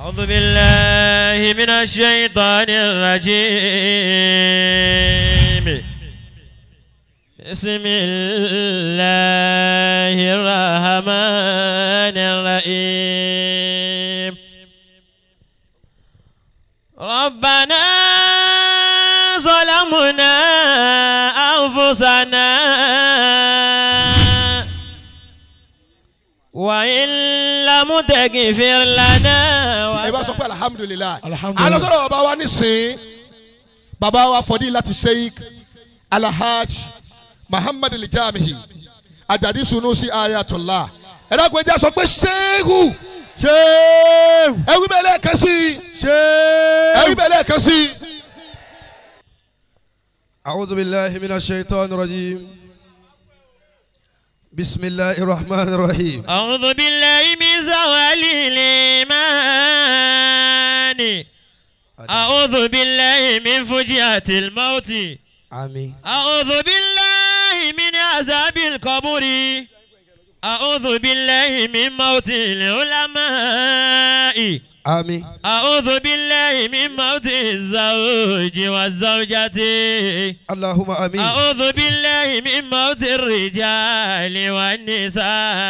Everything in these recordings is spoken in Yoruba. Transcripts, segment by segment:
أعوذ بالله من الشيطان الرجيم بسم الله الرحمن الرحيم ربنا ظلمنا أنفسنا وإن لم تغفر لنا ẹ bá sọ pé alihamudulilayi Alhamdulillah. alọ́sọ̀rọ̀ bàbá wa nísìn bàbá wa fọdí láti sheik alahaj muhammad alijamihi ajadi sunusi ayatollah ẹ dákun ẹjẹ sọ pé sehu ṣéwù ẹwí bẹ́ẹ̀ lẹ́ẹ̀kan sí i ẹwí ṣéwù. bẹ́ẹ̀ lẹ́ẹ̀kan sí i. أعوذ بالله من الشيطان الرجيم بسم الله الرحمن الرحيم أعوذ بالله من زوال الإيمان أعوذ بالله من فجعة الموت آمين أعوذ بالله من عذاب القبر أعوذ بالله من موت العلماء آمين أعوذ بالله من موت الزوج والزوجة اللهم آمين أعوذ بالله من موت الرجال والنساء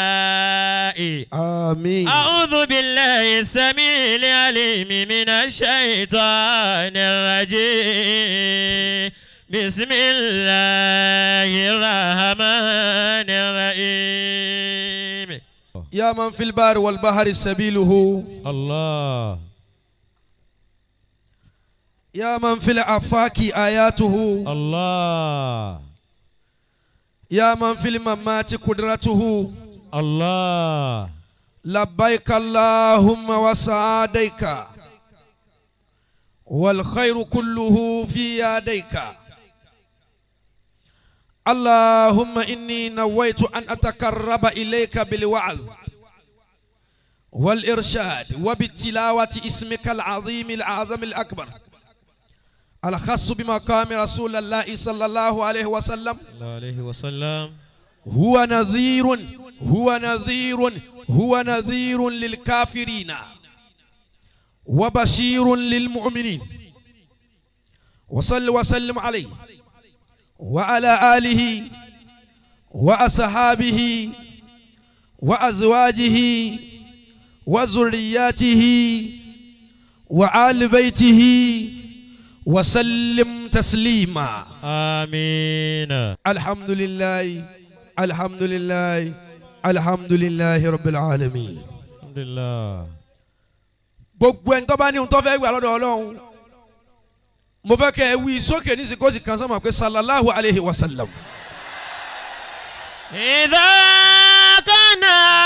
آمين أعوذ بالله السميع العليم من الشيطان الرجيم بسم الله الرحمن الرحيم يا من في البار والبحر سبيله الله يا من في الآفاق آياته الله يا من في الممات قدرته الله لبيك اللهم وسعديك والخير كله في يديك اللهم إني نويت أن أتقرب إليك بالوعظ والإرشاد وبالتلاوة اسمك العظيم الأعظم الأكبر الخاص بمقام رسول الله صلى الله عليه وسلم الله عليه وسلم هو نذير هو نذير هو نذير للكافرين وبشير للمؤمنين وصل وسلم عليه وعلى آله وأصحابه وأزواجه وذرياته وآل بيته وسلم تسليما آمين الحمد لله الحمد لله الحمد لله رب العالمين الحمد لله gbogbo ẹni tó bá ní ohun tó fẹ́ gbà lọ́dọ̀ ọlọ́run mo fẹ́ kẹ́ ẹ wí sókè ní sìkósì kan sọ́mọ̀ pé sallallahu alayhi wa sallam. إذا كان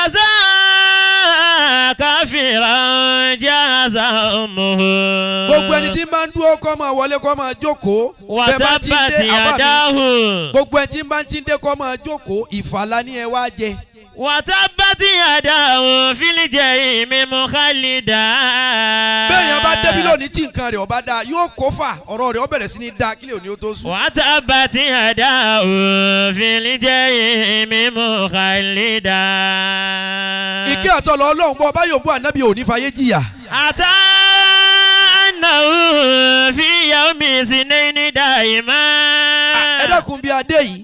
ذا كافرا جاز أمه gbogbo ẹni tí máa ń dúró kọ́ máa wọlé kọ́ máa jókòó bẹ́ẹ̀ bá ti وتبت dé àbá mi يداه gbogbo ẹni tí máa ti dé kọ́ máa jókòó ìfàlà ni ẹ wá jẹ. وتبت يداه في الجحيم مخلدا bẹ́ẹ̀ yẹn bá débi lónìí tí nǹkan rẹ̀ ọba dáa yóò kó fà ọ̀rọ̀ rẹ̀ ó bẹ̀rẹ̀ sí ní dáa kílẹ̀ òní ó tó sùn. وتبت يداه في الجحيم مخلدا ìkí àtọ̀lọ́ ọlọ́run bọ́ ọba yòówù ànábì òní fàyè jìyà. أتى أنه في يوم سنين دائما ẹ dákun bí adé yìí.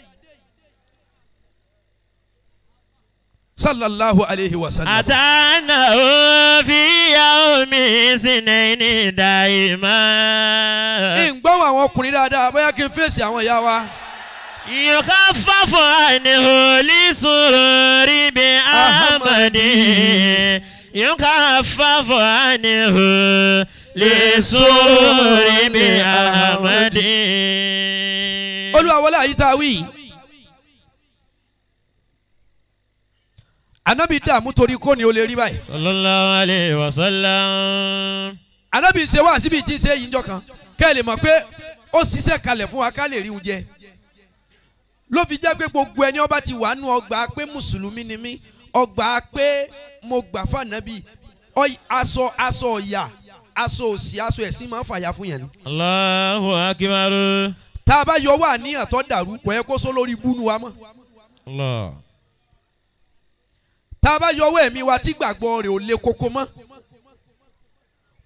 sallallahu alayhi wa sallam. أتى أنه في يوم سنين دائما ìgbọ́n àwọn ọkùnrin dáadáa bóyá kí n fèsì àwọn ìyá wa. يخفف عنه لسرور بأحمد يخفف عنه لسرور بأحمد olúwa wọlé àyíká wí. anabi dààmú torí kò ní o lè rí báyìí. صلى الله عليه وسلم anabi ṣe wá síbi tí ń ṣe yìí njọ kan kẹ́ ẹ lè mọ̀ pé ó ṣiṣẹ́ kalẹ̀ fún wa ká lè rí oúnjẹ. ló fi jẹ́ pé gbogbo ẹni ọba ti wà nù ọgbà pé mùsùlùmí ni mí ọgbà pé mo gbà fànàbí Ọy- aṣọ aṣọ ọ̀yà aṣọ òsì aṣọ ẹ̀sìn máa ń fàyà fún yẹn ni. الله أكبر tá a bá yọ wá níyàn tó dàrú kò yẹ kó sọ lórí búnú wa mọ́. الله tá a bá yọ ọwọ́ ẹ̀mí wa tí gbàgbọ́ rẹ̀ ò le koko mọ́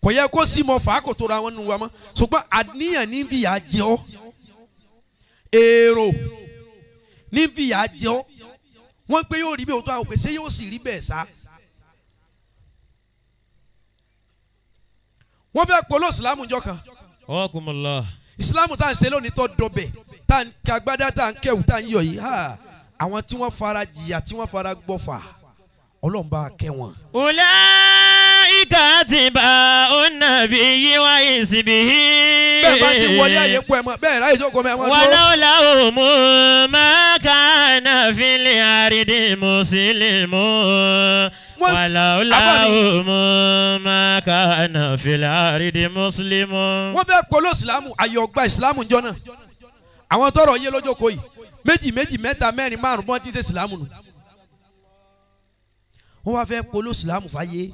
kò yẹ kó sì mọ fà á kò tó ra wọn nù wa mọ́ ṣùgbọ́n àníyàn ní fìyà jẹ ọ́ èrò ní fìyà jẹ ọ́ wọ́n pé yóò rí bẹ́ẹ̀ tó àwọn pèsè yóò sì rí bẹ́ẹ̀ sá. wọ́n fẹ́ polo ìsìlámù jọ kan Wakumullah. ìsìlámù tá à ń ṣe lónìí tó dọbẹ̀ tá à ń kagbádá tá à ń kẹwù tá à ń yọ yìí ha àwọn tí wọ́n fara jìyà tí wọ́n fara gbọ́fà ọlọ́run bá kẹ́ wọn. Ulaika atba'un nabiyyi wa hizbihi. bẹ́ẹ̀ bá ti wọlé àyè pọ̀ ẹ̀ mọ́ bẹ́ẹ̀ ráyè jókòó mẹ́ ẹ̀ mọ́ dúró. ولولاهم ما كان في الأرض مسلم Wọ́n- ولولاهم ما كان في الأرض مسلم wọ́n fẹ́ polo ìsìlámù ayé ọgbà ìsìlámù jọ náà àwọn tọrọ yé lójókòó yìí méjì méjì mẹ́ta mẹ́rin márùn bọ́n ti ṣe ìsìlámù nù wọ́n wá fẹ́ polo ìsìlámù fàyè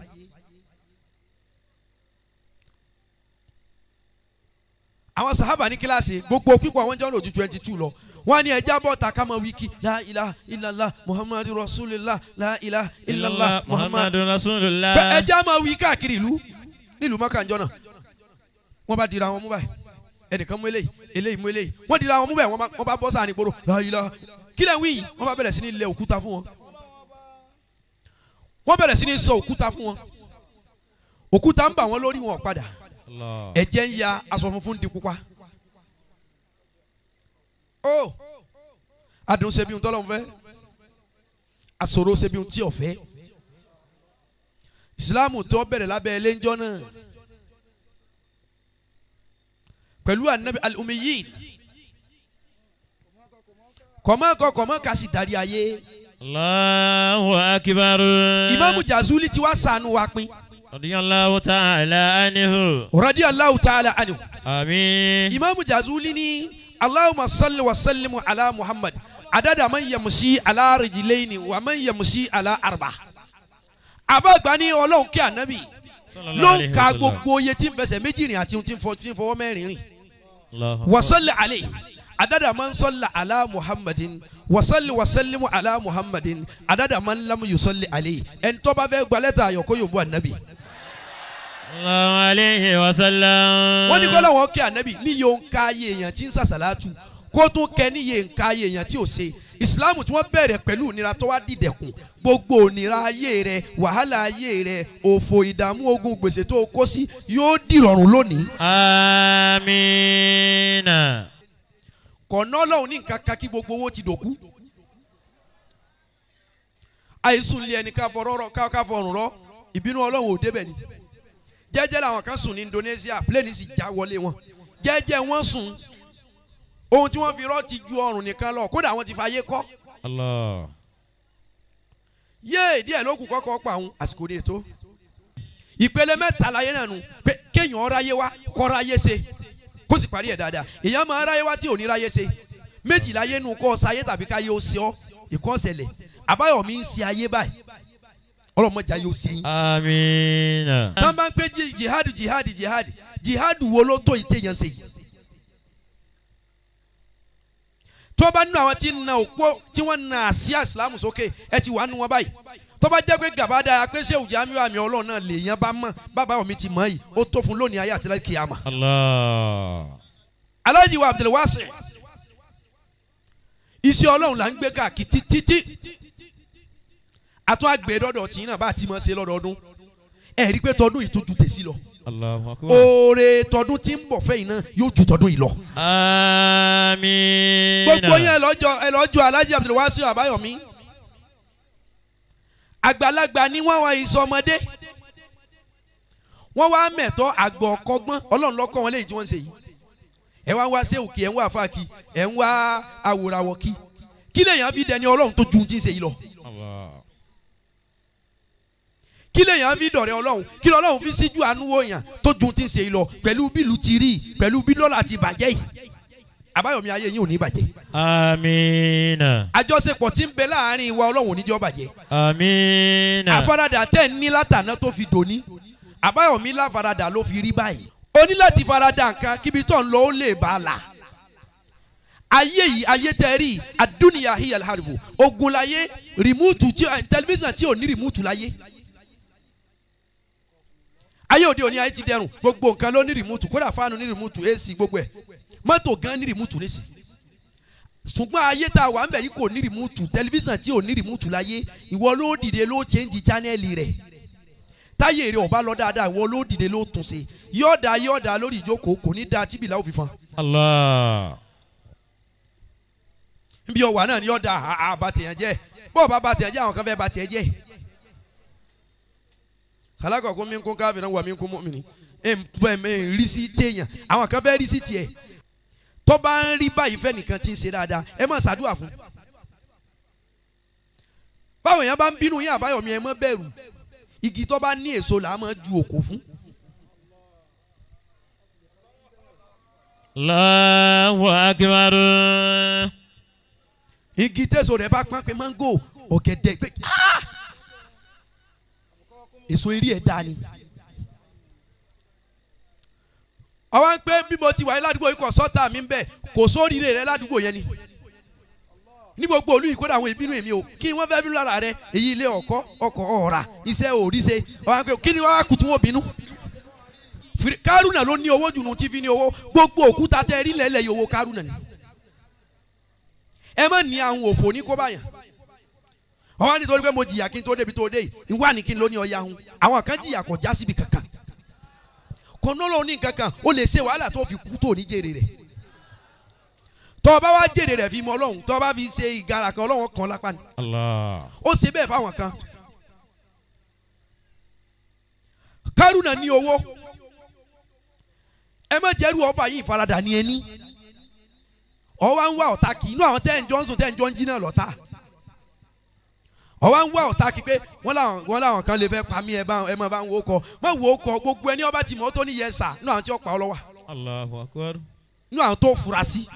àwọn sahaba ní kíláàsì gbogbo pípọ̀ àwọn jọ́nà ojú twenty two lọ wọ́n á ní ẹja bọ́ ta kama wiki la ilaha illallah muhammadu rasulillah la ilaha illallah muhammadu محمد رسول pé الله ẹja máa wí káàkiri ìlú nílùú mọ́kànjọ́ náà wọ́n bá dira wọn mú báyìí ẹnìkan mú eléyìí eléyìí mú eléyìí wọ́n dira wọn mú báyìí wọ́n bá- wọ́n bá bọ́ sáà ní gbòòrò láyìlá kí lẹ́ ń wí yìí wọ́n bá bẹ̀rẹ̀ sí ní lẹ òkúta fún wọn wọ́n bẹ̀rẹ̀ sí ní sọ òkúta fún wọn òkúta ń bà wọ́n lórí wọn padà الله ẹ̀jẹ̀ ń ya aṣọ funfun di pupa ó adùn ṣe bí ohun tọ́lọ́ ń fẹ́ àṣòro ṣe bí ohun tí ò fẹ́ ìsìláàmù tó bẹ̀rẹ̀ lábẹ́ ẹlẹ́njọ́ náà pẹ̀lú anabi al-umiyin kọ̀mọ́kọ̀ kọ̀mọ́kà sì darí ayé الله أكبر ìmáàmù jazuli ti wá sànù wa pin رضي الله تعالى عنه radiyallahu ta'ala anhu آمين imaamu jazuli ni allahumma salli wa sallimu ala muhammad adada man yamusi ala rijilaini wa man yamusi ala arba abagba ni ọlọ́run kí anabi صلى الله ló عليه ń ka وسلم. gbogbo oye tí ń fẹsẹ̀ méjì rìn àti ohun tí ń fọ- tí ń fọwọ́ mẹ́rin rìn الله wasalli ale adada man salla ala muhammadin wasalli wasallimu ala muhammadin adada man lam yusalli ale ẹni tó bá fẹ́ gba lẹ́tà ayọ̀ kó yóò bu anabi الله عليه وسلم wọ́n ní kọ́lá wọn kí anabi ní yóò ń ka ayé èèyàn tí ń sàṣàlátù kó tún kẹ ní yé ń ka ayé èèyàn tí ò ṣe ìsìláàmù tí wọ́n bẹ̀rẹ̀ pẹ̀lú ìnira tó wá dìdẹ̀kùn gbogbo ònira ayé rẹ wàhálà ayé rẹ òfò ìdààmú ogun gbèsè tó o kó sí yóò dìrọ̀rùn lónìí آمين kọ̀nà ọlọ́run ní nǹkan kan kí gbogbo owó ti dòkú àìsùn lé ẹni ká fọ̀rọ̀ rọ- ká ká fọrùn rọ ìbínú ọlọ́run ò débẹ̀ ni jẹ́jẹ́ làwọn kan sùn ní Indonesia plane sì já wọlé wọn jẹ́jẹ́ wọ́n sùn ohun tí wọ́n fi rọ́ ti ju ọrùn nìkan lọ kódà wọ́n ti fa ayé kọ́ الله yéè díẹ̀ ló kù kọ́kọ́ pa àwọn àsìkò ní ètò ìpele mẹ́ta láyé náà nù pé kéèyàn ráyé wá kọ́ ráyé ṣe kó sì parí ẹ̀ dáadáa èèyàn máa ráyé wá tí ò ní ráyé ṣe méjì láyé nù kọ́ sáyé tàbí káyé ó ṣe ọ́ ìkọ́ ṣẹlẹ̀ àbáyọ̀mí ń ṣe ayé báyìí ọlọ́mọdé ayé ó ṣe yín. آمين tán bá ń pé jí- jihad jihad jihad jihad wo ló tó ìtẹ̀yàn ṣe yìí. tó bá nínú àwọn tí ń na òpó tí wọ́n na àsíá ìsìlámù sókè ẹ ti wà nínú wọn báyìí tó bá jẹ́ pé gàbádà apẹ́sẹ̀ òjá mi àmì ọlọ́run náà lèèyàn bá mọ̀ bàbá mi ti mọ̀ yìí ó tó fún lónìí ayé àti láti kíyàmà. الله aláàjì wa abdulwasi iṣẹ́ ọlọ́run là ń gbé káàkiri títí àtún àgbẹ̀ dọ́dọ̀ tí náà bá ti mọ̀ ṣe lọ́dọọdún ẹ̀ rí i pé tọdún yìí tó ju tèsí lọ الله أكبر oore tọdún tí ń bọ̀ fẹ́yìn náà yóò ju tọdún yìí lọ. آمين gbogbo yẹn ẹ lọ́jọ́ ẹ lọ́jọ́ alájí abdulwasi àbáyọ̀mí àgbàlagbà ni wọ́n wá ìsọmọdé wọ́n wá mẹ̀tọ́ àgbọ̀ ọ̀kọ́gbọ́n ọlọ́run lọ́kọ́ wọn léyìí tí wọ́n ń ṣe yìí ẹ wá ń wá séwùkì ẹ ń wá àfáàkì ẹ ń wá àwòràwọ̀ kí kí lèèyàn fi dẹni ọlọ́run tó ju ti ń ṣe yìí lọ الله kí lèèyàn fi dọ̀rẹ́ ọlọ́run kí lọ́lọ́run fi síjú àánú wòyàn tó ju ti ń ṣe yìí lọ pẹ̀lú bílù ti rí pẹ̀lú bí dọ́là ti bàjẹ́ yìí àbáyọ̀mí ayé yín ò ní bàjẹ́ آمين àjọṣepọ̀ tí ń bẹ láàrin ìwà ọlọ́run ò ní jẹ́ ó bàjẹ́ آمين àfaradà tẹ̀ ń ní látàná tó fi dòní àbáyọ̀mí láfaradà ló fi rí báyìí o ní láti farada nǹkan kíbi tó ń lọ ó lè bá a la ayé yìí ayé tẹ rí adúniya hiyal haribu ogun láyé rìmúùtù tí tẹlifíṣàn tí ò ní rìmúùtù láyé ayé òde òní ayé ti dẹrùn gbogbo nǹkan ló ní rìmúùtù kódà fáànù ní rìmúùtù ac gbogbo ẹ̀ mọ́tò gan ní rìmúùtù nísì ṣùgbọ́n ayé tá a wà ń bẹ̀ yìí kò ní rìmúùtù tẹlifíṣàn tí ò ní rìmúùtù láyé ìwọ ló dìde ló chẹ́ǹjì chánẹ́ẹ̀lì rẹ̀ táyé rẹ̀ ọba lọ dáadáa ìwọ ló dìde ló tún ṣe yọ̀ọ̀dà yọ̀ọ̀dà lórí ìjókòó kò ní da tíbìlà òfin fan Allah. nbí ọwà náà ni yọ̀ọ̀dà àbàtẹ̀yàn jẹ́ bọ́ọ̀ bá bàtẹ̀yàn jẹ́ àwọn kan fẹ́ bàtẹ̀yàn jẹ́ khalaqakum min kun kafiran wa min kun mu'minin ẹ ẹ rí sí téèyàn àwọn kan fẹ́ rí sí tiẹ̀ tó bá ń rí báyìí fẹ́ nìkan tí ń ṣe dáadáa ẹ má ṣàdúrà fún báwo yẹn bá ń bínú yín àbáyọ̀mí ẹ má bẹ̀rù igi tó bá ní èso là á máa ju òkò fún Allahu akbar. igi tẹ̀sọ̀ rẹ̀ bá pọ́n pé máńgò ọ̀gẹ̀dẹ̀ pé ah! èso eré ẹ̀ dáa ni. ọwọ́ ń pẹ́ bí mo ti wà ní ládùúgbò yìí kò sọ́tà mi ń bẹ̀ kò sóríire rẹ ládùúgbò yẹn ni. ní gbogbo olú yìí kódà àwọn ìbínú èmi o kí ni wọ́n fẹ́ bínú lára rẹ èyí ilé ọkọ ọkọ̀ ọ̀rà iṣẹ́ òrìṣe ọwọ́ ń pẹ́ kí ni wọ́n á kùtù wọn bínú. Firi- kárùnà ló ní owó jùlọ tí fi ní owó gbogbo òkúta tẹ rí lẹ́lẹ̀ yìí owó kárùnà ni. ẹ má ní àwọn òfò ní kó báyà ọwọ́ nítorí pé mo jìyà kí n tó débi tó dé yìí ìwà ní kí n ló ní ọya hun àwọn kan jìyà kò já síbi kankan kò nọ́lọ́ ní kankan ó lè ṣe wàhálà tó fi kú tó ní jèrè rẹ̀ tọ́ ọ bá wá jèrè rẹ̀ fi mọ ọlọ́run tọ́ ọ bá fi ṣe ìgara kan ọlọ́run kan lápá ni Allah. ó ṣe bẹ́ẹ̀ fáwọn kan kárùnà ní owó ẹ má jẹ́rú ọba yìí ìfaradà ní ẹni ọwọ́ ń wá ọ̀tá kì í inú àwọn tẹ́ ń jọ ń sùn tẹ́ ń jọ ń jí náà lọ́tà ọwọ́ ń wá ọ̀tá kì í pé wọ́n làwọn wọ́n làwọn kan lè fẹ́ pa mí ẹ bá ẹ má bá ń wo kọ má wo kọ gbogbo ẹni ọba tì mọ́ tó ní yẹ sà inú àwọn tí ó pa ọ lọ́wọ́ Allahu akbar. inú àwọn tó fura sí.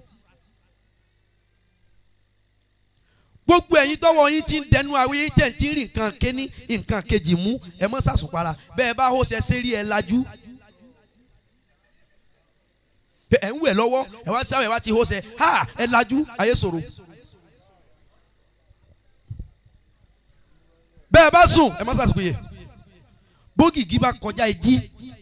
gbogbo ẹ̀yin tọ́wọ́ yín ti ń dẹnu àwọn yín tẹ̀ ń ti rí nǹkan kéní nǹkan kejì mú ẹ mọ́ sàṣùpara bẹ́ẹ̀ bá hó ṣe ṣe rí ẹ lajú. Pé ẹ̀ ń wẹ̀ lọ́wọ́ ẹ wá sáwẹ̀ wá ti hó ṣe ha ẹ lajú ayé ṣòro. bẹ́ẹ̀ bá sùn ẹ mọ́ sàṣùpìyẹ bógìgì bá kọjá ẹjí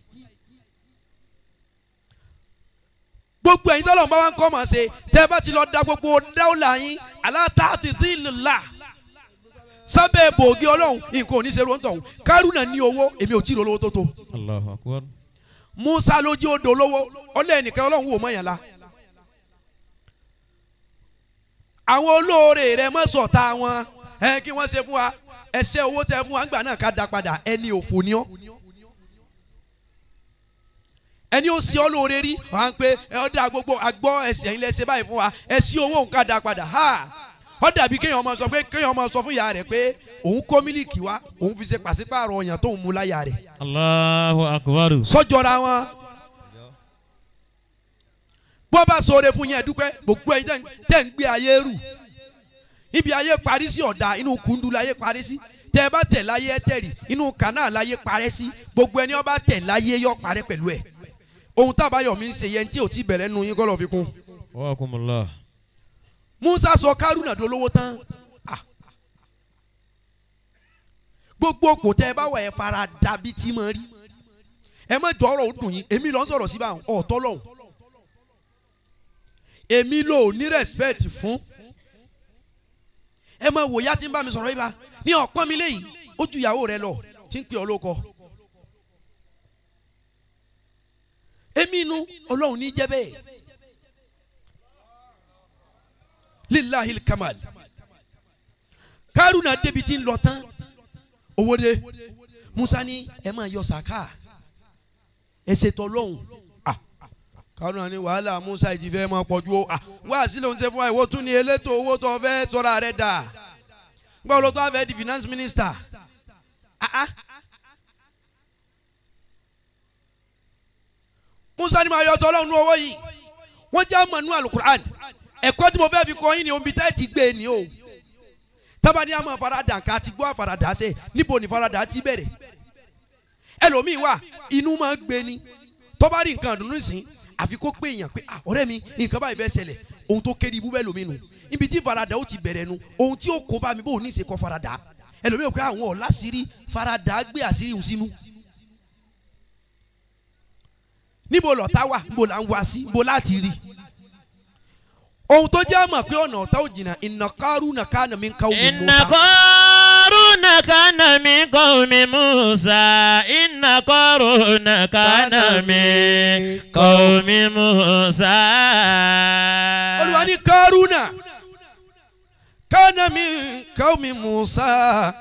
gbogbo ẹ̀yin tọ́lọ̀ ń bá wa ń kọ́ mọ̀ ṣe tẹ́ ẹ bá ti lọ da gbogbo dáwọ́là yín aláàtàtì dìlìlà sábẹ́ bòógì ọlọ́run nǹkan ò ní ṣe lóńtọ̀ ọ̀hún kárùnà ní owó èmi ò tí ì lọ lówó tó tó Allahu akbar. musa ló jí odò lówó ọlẹ́ ẹnìkan ọlọ́run wò mọ́ yẹn la àwọn olóore rẹ mọ́ sọ̀tà wọn ẹ kí wọ́n ṣe fún wa ẹsẹ̀ owó tẹ fún wa ńgbà náà ká da padà ẹni òfò ni ọ́ ẹni ó sí ọ lóore rí wà á pé ẹ ọ dá gbogbo àgbọ̀ ẹsẹ̀ yín lẹ́sẹ̀ báyìí fún wa ẹ sí owó nǹkan dá padà ha ọ dàbí kéèyàn máa sọ pé kéèyàn máa sọ fún ìyá rẹ̀ pé òun kó mílíkì wá òun fi ṣe pàṣípààrọ̀ ọ̀yàn tóun mú láyà rẹ̀ Allahu akbar. sọ́jọ́ra wọn. bó bá sọ̀rọ̀ fún yẹn dúpẹ́ gbogbo ẹ̀yin tẹ́ ń- tẹ́ ń gbé ayé rù ibi ayé parí sí ọ̀dà inú kundu láyé parí sí tẹ́ ẹ bá tẹ̀ láyé ẹ tẹ̀rì inú kanáà láyé parẹ́ sí gbogbo ẹni ó bá tẹ̀ láyé yọ parẹ́ pẹ̀lú ẹ̀ ohun tábàyọ̀ mi ń ṣe yẹn tí ò tí bẹ̀rẹ̀ nu yín kọ́ lọ́ọ́ fi kún. Wa akumullah. Musa sọ kárùnà dolówó tán Ah. gbogbo kò tẹ ẹ bá wà ẹ fara dàbí tí mo rí ẹ má jọ ọ̀rọ̀ ó dùn yín èmi lọ ń sọ̀rọ̀ síbà ọ̀tọ̀ lọ́hùn èmi lò ní respect fún ẹ má wò yá tí ń bá mi sọ̀rọ̀ yìí bá ní ọ̀pọ̀n mi léyìí ó ju ìyàwó rẹ lọ tí ń pè ọ́ lóko èmi inú ọlọ́run ní jẹ́ bẹ́ẹ̀ lilahil kamal kárùnà débi tí ń lọ tán owó dé musa ní ẹ máa yọ sàká ẹ ṣètò lọ́hùn Ah, kárùnà ní wàhálà musa ìdí fẹ́ máa pọ̀jù o Ah, wá sí ló ń ṣe fún wa ìwọ tún ní elétò owó tó fẹ́ sọ́ra rẹ̀ dà gbọ́ ló tó a fẹ́ di finance minister Ah, ah. musa ní máa yọ tọ́lọ́hùn ní owó yìí wọ́n jẹ́ àmọ́ nú alukur'an ẹ̀kọ́ tí mo fẹ́ fi kọ́ yín ni omi tẹ́ ti gbé ni o tábàdí àmọ́ faradà ká ti gbọ́ àfaradà ṣe níbo ni faradà ti bẹ̀rẹ̀ ẹlòmíì wà inú máa gbé ni tó bá rí nǹkan dùnú sìn àfi kó pé èèyàn pé ah ọ̀rẹ́ mi nǹkan báyìí fẹ́ ṣẹlẹ̀ ohun tó kéré ibú bẹ́ẹ̀ lómi nù ibi tí faradà ó ti bẹ̀rẹ̀ nu ohun tí ó kó bá mi bó ní ìṣe kọ́ faradà ẹlòmíì ò pé àwọn ọ̀la sírí faradà gbé àṣírí òun sínú níbo lọ̀tá wà níbo là ń wá sí níbo láti rí ohun tó jẹ́ àmọ̀ pé ọ̀nà ọ̀tá ò jìnnà inna Qaruna kana min qawmi إن Musa قارون كان من قوم موسى إن قارون كان من قوم موسى olùwà ní Qaruna kana min qawmi Musa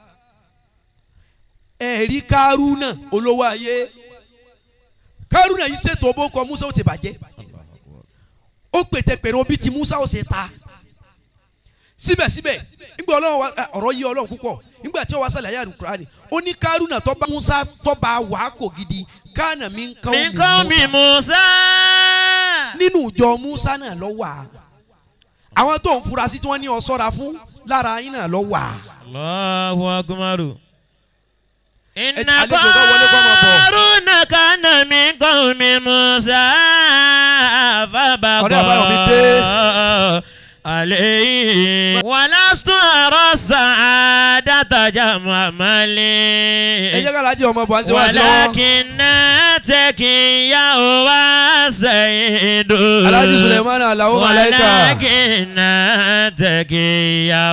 ẹ̀rí Qaruna olówó ayé Qaruna yìí ṣètò bó kọ Musa ó ti bàjẹ́ ó pètèpèrè obi tí Musa ó ṣe ta síbẹ̀síbẹ̀ nígbà ọlọ́run wa eh, ọ̀rọ̀ yí ọlọ́run púpọ̀ nígbà tí ó wá sálẹ̀ ayé àdùkúránì ó ní Kárúnà tó bá Musa tó bá wà á kò gidi kánà mi ń kọ́ من قوم موسى nínú ìjọ Musa náà lọ wà àwọn tó ń fura sí tí wọ́n ní ọ sọ́ra fún lára yín náà lọ wà الله أكبر إن àlejò kan wọlé kọ́ máa bọ̀. قارون كان من قوم موسى Ọ̀rẹ́ Àbáyọ̀mí dé. فبغى عليه ولست أرى السعادة جمع ẹ مالي jẹ́ ká lajẹ ọmọ bọ̀ àti wá sí lọ́wọ́ ولكن تكيا وسيد Alhaji Suleiman Alao Malaika ولكن تكيا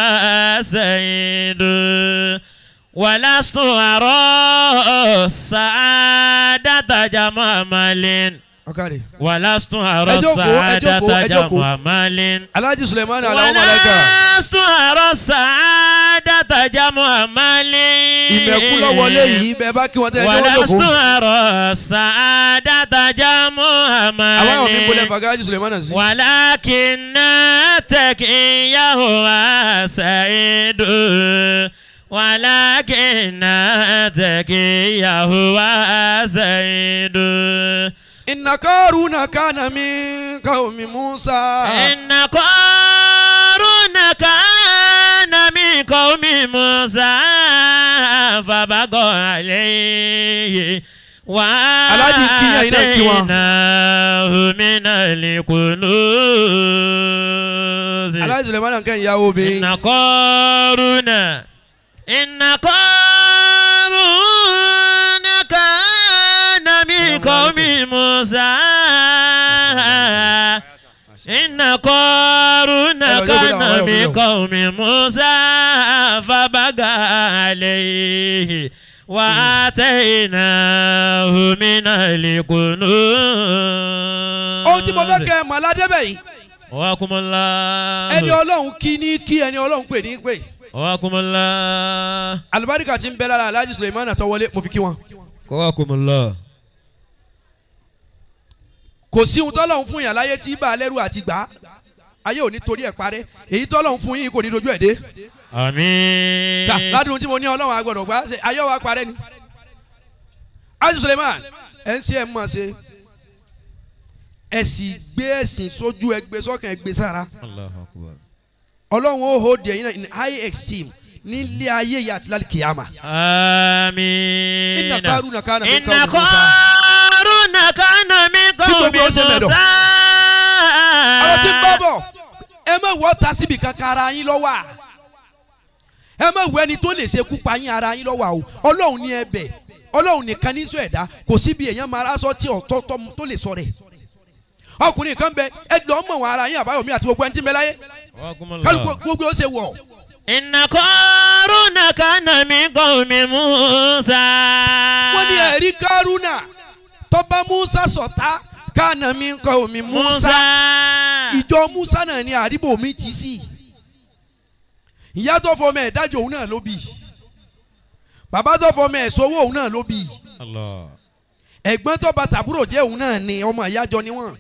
وسيد ولست أرى السعادة جمع مال ọ̀kàrẹ̀ ولست أرى ẹ jókòó, ẹ jókòó, السعادة ẹ jókòó. جمع مال Alhaji Suleiman Alao Malaika ولست أرى السعادة جمع مال ìmẹ̀kú lọ wọlé yìí bẹ́ẹ̀ bá kí wọ́n tẹ́ ẹ jẹ́ wọ́n ولست jókòó أرى السعادة جمع àwọn àwọn mi bolẹ̀ مال fàgá Alhaji Suleiman sí. ولكن تكيه وسعيد ولكن تكيه وسعيد inna Qaruna kana min qawmi Musa. إن قارون كان من قوم موسى فبغى عليه Aláàjì kí yẹn náà kí wọn. وآتيناه من الكنوز Alhaji Suleiman kẹ́ ìyàwó mi. إن قارون إن قارون كان من قوم موسى إن قارون أيوة، كان يلا، يلا، من يلا. قوم موسى فبغى عليه وآتيناه من الكنوز ohun tí mo fẹ́ kẹ́ ẹ mọ̀ aládébẹ̀ yìí وكم الله ẹni ọlọ́run kí ní kí ẹni ọlọ́run pè ní pè وكم الله alibarika ti ń bẹ lára Alhaji Suleiman àtọwọlé mo fi kí wọn. وكم الله kò sí ohun tọ́lọ́run fún yàn láyé tí bá a lẹ́rù àti gbà á ayé ò ní torí ẹ̀ parẹ́ èyí tọ́lọ́run fún yín kò ní dojú ẹ̀ dé. Ká, آمين ládùn tí mo ní ọlọ́run agbọ̀dọ̀ gbà ṣe ayé wa parẹ́ ni. Alhaji Suleiman ẹ̀ ń ṣe ẹ̀ mọ̀ ṣe ẹ̀ sì gbé ẹ̀sìn sójú ẹ̀ gbé sọ́kàn ẹ̀ gbé sára الله أكبر ọlọ́run ó hold ẹ̀yin náà in high esteem nílé ayé yìí àti lálẹ́ kìyàmà. آمين Inna Qaruna kana min إن qawmi Musa. قارون كان من قوم gbogbo ó ṣe mẹ́dọ̀. موسى àwọn tí ń bọ́ bọ̀ ẹ má wọ́ ta síbi kankan ara yín lọ́wọ́ à ẹ má wọ ẹni tó lè ṣekú pa yín ara yín lọ́wọ́ à o ọlọ́run ní ẹbẹ̀ ọlọ́run nìkan ní sọ ẹ̀dá kò síbi èèyàn máa rásọ tí ọ̀tọ̀ tọ́- tó lè sọ rẹ̀ ọkùnrin kan bẹ ẹ lọ́ mọ̀ wọn ara yín àbáyọ̀mí àti gbogbo ẹni tí ń bẹ láyé وكم kálukú الله gbogbo ó ṣe wọ̀ إن قارون كان من قوم موسى wọ́n ní ẹ̀rí kárúnà tọ́ba musa sọ̀tá kánà mi ń kọ́ omi musa Musa ìjọ musa náà ni àdìbò mi ti sí ìyá tó fọmọ ẹ̀ dájọ́ òun náà ló bí bàbá tó fọmọ ẹ̀ sọ́wọ́ òun náà ló bí Allah ẹ̀gbọ́n tó bá tàbúrò jẹ́ òun náà ni ọmọ ìyájọ ni wọ́n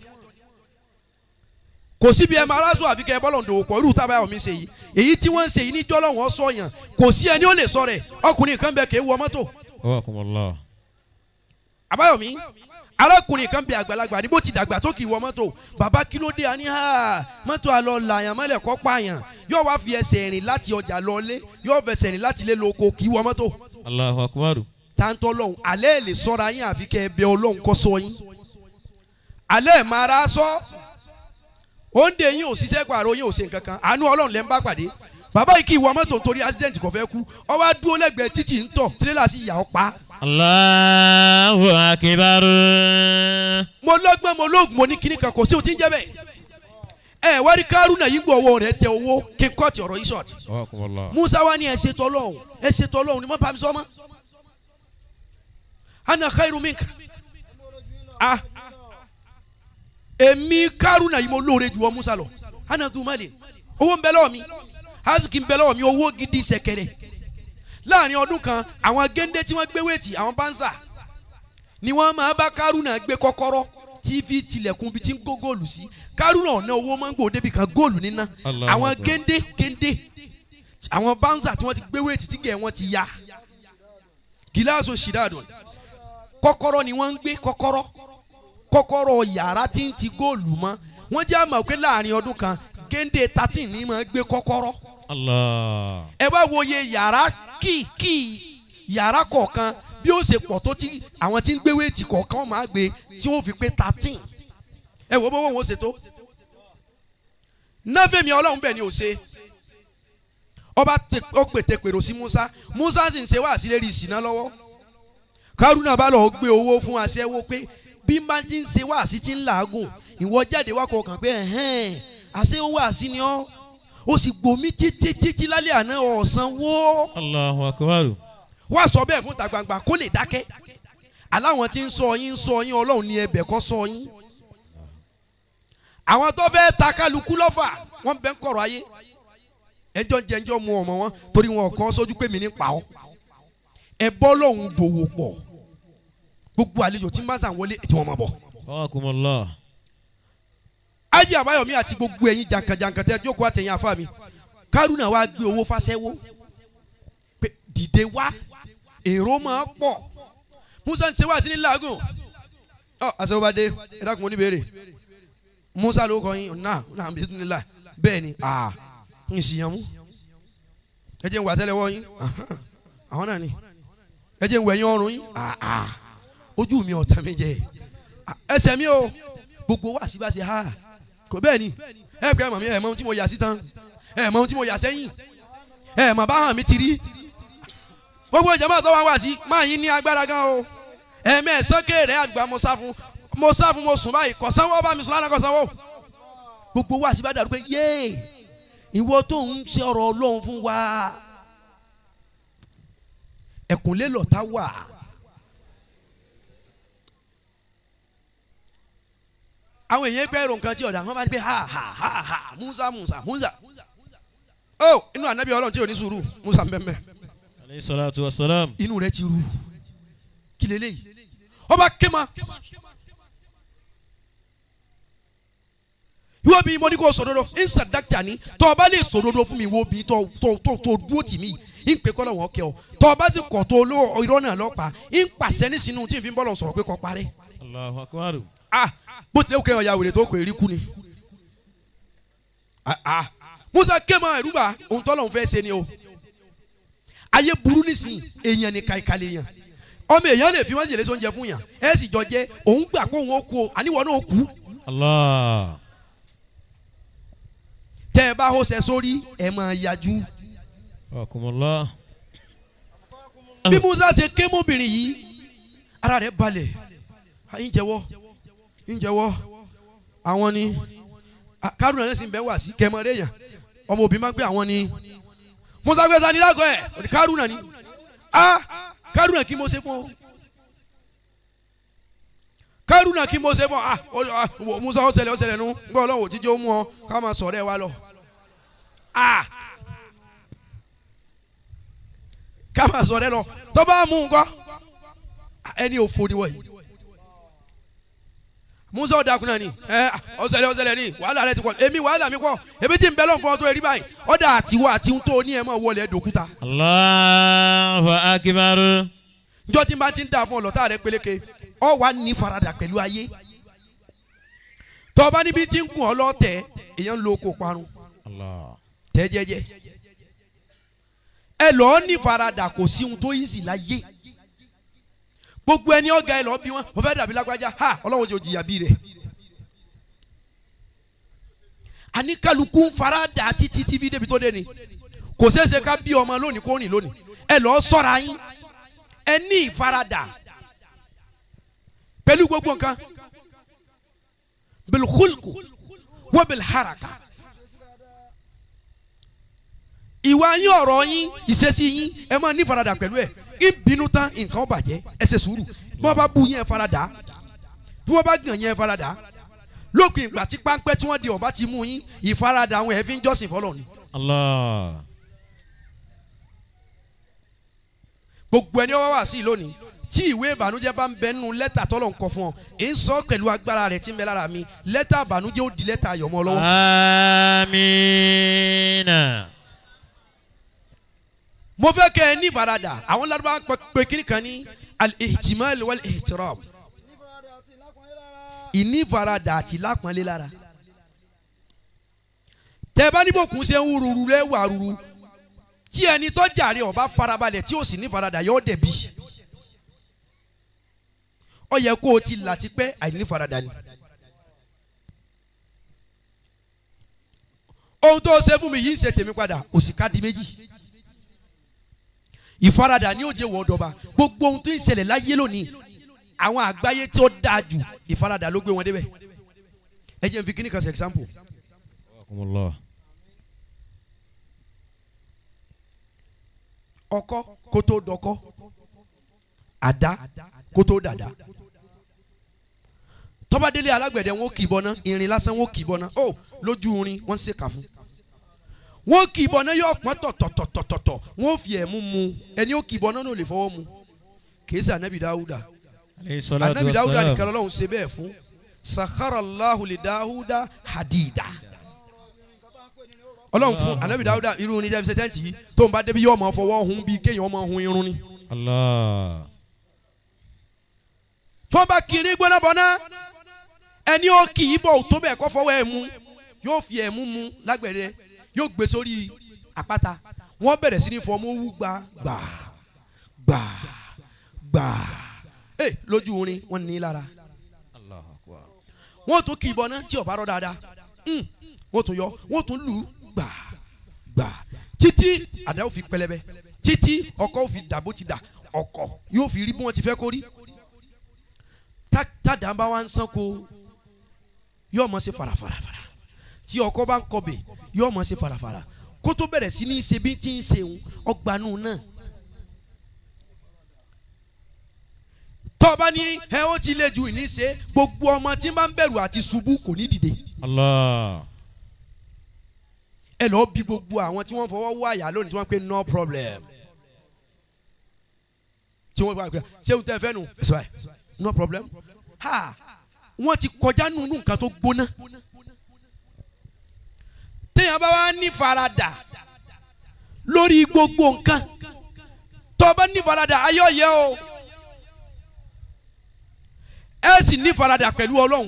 kò síbi ẹ̀ máa rásù àfikẹ́ bọ́lọ̀ ń dòwò pọ̀ irú tábà omi ṣe yìí èyí tí wọ́n ń ṣe yìí níjọ́ lọ́wọ́ sọ̀yàn kò sí ẹni ó lè sọ rẹ̀ ọkùnrin kan bẹ kéé wọ mọ́tò Wakum Allah àbáyọ̀mí arákùnrin kan bẹ àgbàlagbà ní bó ti dàgbà tó kì í wọ mọ́tò bàbá kí ló dé àní ha mọ́tò àlọ́ làyàn mọ́lẹ̀ kọ́ pààyàn yóò wá fi ẹsẹ̀ rìn láti ọjà lọlé yóò fẹsẹ̀ rìn láti ilé lóko kì í wọ mọ́tò Allahu Akbar táńtọ́ lọ́hùn alẹ́ lè sọ́ra yín àfi kẹ́ ẹ bẹ ọlọ́hun kọ́ sọ yín alẹ́ máa ra sọ òǹdè yín ò ṣiṣẹ́ pààrọ̀ yín ò ṣe nǹkan kan àánú ọlọ́run lẹ́ ń bá pàdé bàbá yìí kì í wọ mọ́tò nítorí accident kò fẹ́ kú ó wá dúró lẹ́gbẹ̀ẹ́ títì ń tọ̀ tírélà sì yà ọ́ pa Allahu أكبر mo lọ́gbọ́n mo lóògùn mo ní kíní kan kò sí òtí ń jẹ́ bẹ́ẹ̀ ẹ wá rí kárúnà yìí gbọ́ ọwọ́ rẹ̀ tẹ owó kí n kọ́ọ̀tì ọ̀rọ̀ yìí sọ̀tì رحمكم الله musa wa ni ẹ ṣètò ọlọ́run ẹ ṣètò ọlọ́run ni mo bá mi sọ ma ana khairu minka ah èmi kárúnà yìí mo lóore jù ọ musa lọ ana tu ma le owó ń bẹ lọ́wọ́ mi aziki ń bẹ lọ́wọ́ mi owó gidi sẹ̀kẹ̀rẹ̀ láàrin ọdún kan àwọn géńdé tí wọ́n gbé wéètì àwọn bánsà ni wọ́n máa bá kárúnà gbé kọ́kọ́rọ́ tí fi tilẹ̀kùn bí tí ń kó góòlù sí kárúnà ọ̀nà owó máa ń gbòó débi kan góòlù níná Allahu àwọn Akbar. géńdé géńdé àwọn bánsà tí wọ́n ti gbé wéètì tí gẹ̀ wọ́n ti ya gíláàsì ṣìdáàdùn kọ́kọ́rọ́ ni wọ́n ń gbé kọ́kọ́rọ́ kọ́kọ́rọ́ yàrá tí ń ti góòlù mọ́ wọ́n jẹ́ àmọ̀ pé láàrin ọdún kan géńdé thirteen ní máa gbé kọ́kọ́rọ́ الله ẹ wá wo iye yàrá kí kí yàrá kọ̀ọ̀kan bí ó ṣe pọ̀ tó tí àwọn tí ń gbé wéètì kọ̀ọ̀kan máa gbé tí wọ́n fi pé thirteen ẹ wo bó wọn ṣe tó náfẹ̀mí ọlọ́run bẹ̀ ni ò ṣe ọba tẹ- ó pètè pèrò sí Musa Musa sì ń ṣe wá sílérí ìsìná lọ́wọ́ Kárúnà bá lọ gbé owó fún aṣẹ́wó pé bí má ti ń ṣe wá sí ti ń làágùn ìwọ jáde wá kọkàn pé ẹ̀hẹ́n àṣẹ wá sí ni ọ́ ó sì gbòmí títí títí lálẹ́ àná ọ̀sán wó الله أكبر wá sọ bẹ́ẹ̀ fún ta gbangba kó lè dákẹ́ aláwọn tí ń sọ yín ń sọ yín ọlọ́run ní ẹbẹ̀ kọ́ sọ yín àwọn tó fẹ́ ta kálukú lọ́fà wọ́n bẹ́ ń kọ̀rọ̀ ayé ẹjọ́ ń jẹ ẹjọ́ mu ọmọ wọn torí wọn kọ́ sójú pé mi ní pa ọ́ ẹ bọ́ lọ́hùn dòwò pọ̀ gbogbo àlejò tí ń bá sàn wọlé tí wọ́n máa bọ̀ رحمكم الله ájì àbáyọ̀mí àti gbogbo ẹ̀yin jankan-jankan tẹ́ jókòó àtẹ̀yìn àfa mi kárúnà wa gbé owó fáṣẹ́wó pé dìde wá èrò máa pọ̀ musa ń ṣe wá sí ní làágùn ọ àṣẹwó bá dé ẹ dákun oníbèrè musa ló kọ yín náà náà bí nílà bẹ́ẹ̀ ni ah ń sì yàn mú ẹ jẹ́ ń wà tẹ́lẹ̀ wọ́ yín ahan, àwọn náà ni ẹ jẹ́ ń wẹ̀yìn ọrùn yín ah ah ojú mi ọ̀tá mi jẹ́ Ah, ẹsẹ̀ mi o gbogbo wa sí bá ṣe ha kò bẹ́ẹ̀ ni ẹ pẹ́ mọ̀ mi ẹ̀ mọ ohun tí mo yà sí tán ẹ̀ mọ ohun tí mo yà sẹ́yìn ẹ̀ mọ̀ bá hàn mi ti rí gbogbo ìjọba tó wá wá sí máa yín ní agbára gan o ẹ̀mẹ́sán kéèrè àgbà mo sá fún mo sá fún mo sùn báyìí kò sanwó bá mi sùn lánàá kò sanwó gbogbo wa sí bá dàrú pé yéè ìwọ tó ń ṣe ọ̀rọ̀ Ọlọ́run fún wa ẹ̀kúnlé lọ́ta wà. àwọn èèyàn gbẹ́ èrò nǹkan tí ọ̀dà wọn bá ní pé ha ha ha ha musa musa musa ó inú ànábì ọlọ́run tí ò ní sùúrù musa mbẹ́mbẹ́ عليه الصلاة والسلام inú rẹ ti ru kí leléyìí ọba kéma ìwọ bí mo ní kó sòdodo ìsà dákítà ni tọ́ ọba lè sòdodo fún mi wo bí tọ́ tọ́ tọ́ tọ́ dúró tì mí ń pè kọ́ lọ́wọ́ kẹ́ ọ tọ́ ọba sì kọ̀ tó olówó irọ́ náà lọ́pàá ń pàṣẹ ní sinú tí n fi ń bọ́lọ̀ sọ̀rọ̀ pé kọ́ parẹ́ الله أكبر ah bó tilẹ̀ kẹ́ ọ̀ya wèrè tó kò èrí kú ni ah ah musa kéma ẹ̀rúbà ohun tọ́lọ̀ ń fẹ́ ṣe ni o ayé burú nísìnyí èèyàn ní kaikale yàn ọmọ èèyàn lè fi wọ́n jèlé sóúnjẹ fún yàn ẹ sì jọ jẹ òun gbà pé òun ó kú o àníwọ̀ náà ó kú الله tẹ́ ẹ bá hóṣẹ sórí ẹ máa yájú رحمكم الله bí musa ṣe ké mọ́bìnrin yìí ara rẹ̀ balẹ̀ à, ń jẹ́wọ́ ń jẹ́wọ́ àwọn ni à, kárùnà náà sì ń bẹ́ wá sí kẹmọ́rẹ́ yàn ọmọ òbí máa ń pè àwọn ni musa gbé sani lágọ̀ ẹ̀ òní kárùnà ni a kárùnà kí mo ṣe fún ọ kárùnà kí mo ṣe fún ọ ah, ó- ah, wò, musa ó ṣẹlẹ̀ ó ṣẹlẹ̀ nu gbọ́ ọlọ́wọ́ òjíjẹ́ ó mú ọ ká máa sọ̀rọ̀ ẹ wa lọ ah ká máa sọ̀rọ̀ ẹ lọ tó bá mú un kọ́ ẹni òfò ni wọ̀nyí musa ọ̀dà kunna ni ẹ ọ̀sẹ̀lẹ̀ ọ̀sẹ̀lẹ̀ ni wàhálà rẹ ti pọ̀ èmi wàhálà mi pọ̀ èmi tí ń bẹ lọ́nkọ́ tó erí báyìí ọ̀dà àtiwọ́ àti tó ní ẹ̀ máa wọlé dòkúta الله أكبر njọ́ tí n bá ti ń dà fún ọlọ́tà rẹ peléke ọ wà ní faradà pẹ̀lú ayé tọ́ba níbi tí ń kún ọ lọ́tẹ̀ èèyàn ń lo oko parun الله tẹ́ jẹ́jẹ́ ẹ lọ́ọ́ ní faradà kò sí ohun tó yí sí láyé gbogbo ẹni ọ̀gá ẹ lọ́ọ́ bí wọn wọ́n fẹ́ dàbí lágbájá ha ọlọ́wọ́ jò jìyà bí rẹ̀ àní kálukú ń faradà títí tí bí débi tó dé ni kò ṣeéṣe ká bí ọmọ lónìí kó rìn lónìí ẹ lọ́ọ́ sọ́ra yín ẹ ní ìfaradà pẹ̀lú gbogbo nǹkan bil khulqu wa bil haraka ìwà yín ọ̀rọ̀ yín ìṣesí yín ẹ máa ní faradà pẹ̀lú ẹ̀ ìbínú tán nǹkan ó bàjẹ́ ẹ ṣe sùúrù bí wọ́n bá bú yín ẹ faradà bí wọ́n bá gàn yín ẹ faradà lópin ìgbà tí páńpẹ́ tí wọ́n di ọ̀bá ti mú yín ìfaradà àwọn ẹ̀ fi ń jọ́sìn fọlọ́ ni Allah. gbogbo ẹni ọwọ́ wà sí i lónìí tí ìwé ìbànújẹ́ bá ń bẹ nínú lẹ́tà tọ́lọ̀ ń kọ fún ọ èyí ń sọ pẹ̀lú agbára rẹ̀ tí ń bẹ lára mi lẹ́tà ìbànújẹ́ ó di lẹ́tà ayọ̀mọ́ ọ lọ́wọ́. Amina. mo fẹ́ kẹ́ ẹ ní ìfaradà àwọn ládùúgbò pẹ pé kíní kan ní al-ihtimal wal-ihtiram ìní ìfaradà àti lápọ́nlé lára tẹ bá níbo kùn ṣe ń wúruru rẹ wà ruru tí ẹni tó jàre ọba farabalẹ̀ tí ó sì ní ìfaradà yóò dẹ̀bi ó yẹ kó o ti là ti pẹ́ àìní ìfaradà ni. ohun tó ṣe fún mi yìí ń ṣe tèmi padà òsì ká di méjì ìfaradà ni ó jẹ́ wọ́ dọba gbogbo ohun tó ń ṣẹlẹ̀ láyé lónìí àwọn àgbáyé tí ó dáa jù ìfaradà ló gbé wọn débẹ̀ ẹ jẹ́ n fi kíní kan ṣe example Allah. ọkọ kó tó dọkọ àdá kó tó dàdá tọ́badélé alágbẹ̀dẹ wọn kì í bọ́ná irin lásán wọn kì í bọ́ná ó lójú irin wọ́n ń ṣèkà fún wọn kì í bọ́ná yóò pọ́n tọ̀tọ̀tọ̀tọ̀tọ̀ wọn ò fi ẹ̀mú mu ẹni ó kì í bọ́ná náà lè fọwọ́ mu kìí ṣe anabi dawuda Alayhi salatu anabi dawuda wassalam. nìkan lọ́wọ́ ṣe bẹ́ẹ̀ fún sakharallahu li dawuda hadida ọlọ́run fún anabi dawuda irú ní jẹ́bi sẹ́tẹ́ǹtì yìí tó ń bá débi yóò máa fọwọ́ hun bíi kéèyàn máa hun irun ni. Allah. tó bá kiri gbóná bọ́ná ẹni ó kì í bọ̀ tó bẹ́ẹ̀ kọ́ fọwọ́ ẹ̀ mú yóò fi ẹ̀ mú mu lágbẹ̀rẹ̀ yóò gbé sórí àpáta wọ́n bẹ̀rẹ̀ sí ní fọmú wú gbà gbà gbà gbà ẹ lójú orin wọ́n ní í lára Allahu akbar. wọ́n tún kì í bọ́ná tí ọ̀bá rọ̀ dáadáa Mm. wọ́n tún yọ wọ́n tún lù ú gbà gbà títí àdá ó fi pẹlẹbẹ títí ọkọ ó fi dà bó ti dà ọkọ yóò fi rí bí wọ́n ti fẹ́ kó rí tá- tádà bá wá ń sanko yóò mọ̀ ṣe farafarafara tí ọkọ bá ń kọbẹ̀ yóò mọ̀ ṣe farafara kó tó bẹ̀rẹ̀ sí ní ṣe bí tí ń ṣe òun ọgbàánu náà tọ́ba ní ẹ ó ti lé ju ìní ṣe gbogbo ọmọ tí ń bá ń bẹ̀rù àti ṣubú kò ní dìde Allah. ẹ lọ́ọ́ bí gbogbo àwọn tí wọ́n fọwọ́ wọ àyà lónìí tí wọ́n pe no problem tí wọ́n bá gbé ṣéun tẹ́ fẹ́ nu ẹ̀sọ́ ẹ̀ no problem ha wọ́n ti kọjá nínú nǹkan tó gbóná téèyàn bá wá ní faradà lórí gbogbo nǹkan tó o bá ní faradà ayọ̀ yẹ o ẹ sì ní faradà pẹ̀lú ọlọ́run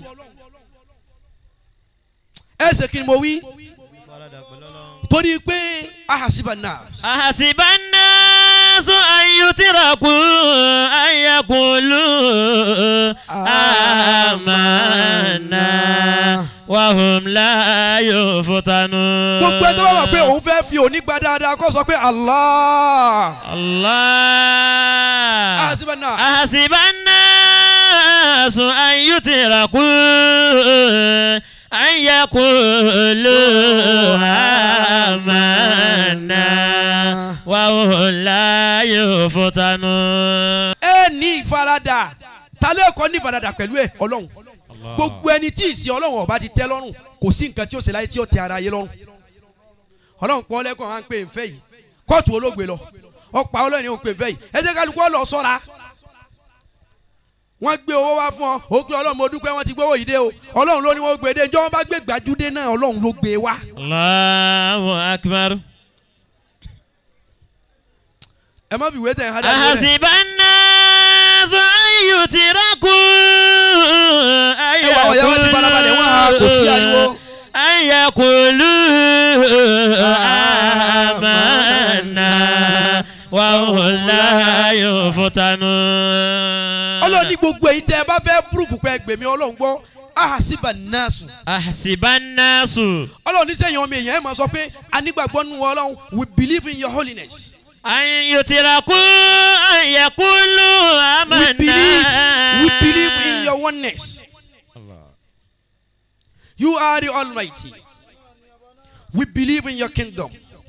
ẹ ṣe kí ni mo wí torí pé ahasiba náà. أحسب الناس أن يتركوا أن يقولوا آمنا وهم لا يفتنون gbogbo ẹni tó bá wà pé òun fẹ́ fi òní gba dáadáa kó sọ pé Allah. الله ahasiba náà. أحسب الناس أن يتركوا أن يقولوا آمنا وهم لا يفتنون ẹ ní ìfaradà talẹ́ ẹ̀kọ́ ní ìfaradà pẹ̀lú ẹ̀ ọlọ́run gbogbo ẹni tí ìsìn ọlọ́run ọba ti tẹ́ lọ́rùn kò sí nǹkan tí ó ṣe láyé tí ó tẹ́ ara yé lọ́rùn ọlọ́run pọ́n lẹ́kọ̀ọ́ máa ń pè ń fẹ́ yìí kóòtù olóògbé lọ ọ̀pá ọlọ́run ò pè ń fẹ́ yìí ẹ jẹ́ kálukú ọlọ́ sọ́ra wọ́n gbé owó wá fún ọ ó gbé ọlọ́run mo dúpẹ́ wọ́n ti gbówó yìí dé o ọlọ́run ló ní wọ́n gbé dé njọ́ wọ́n bá gbé gbàjúdé náà ọlọ́run ló gbé wá الله أكبر ẹ má fi ìwé tẹ̀ ẹ́ hádà lórí ẹ̀. أحسب الناس أن يتركوا أن ẹ wà àwọn yàrá ti farabalẹ̀ wọ́n ha kò sí ariwo. أن يقولوا آمنا وهم لا يفتنون ọlọ́run ní gbogbo èyí tẹ́ ẹ bá fẹ́ púrúfù pé ẹgbẹ̀mí ọlọ́run gbọ́ ahasiba naasu أحسب الناس ọlọ́run ní sẹ́yìn ọmọ èèyàn ẹ̀ máa sọ pé anígbàgbọ́ nù ọlọ́run we believe in your holiness أن يتركوا أن يقولوا we believe we believe in آمنا your oneness. You are the Almighty. We believe in your kingdom.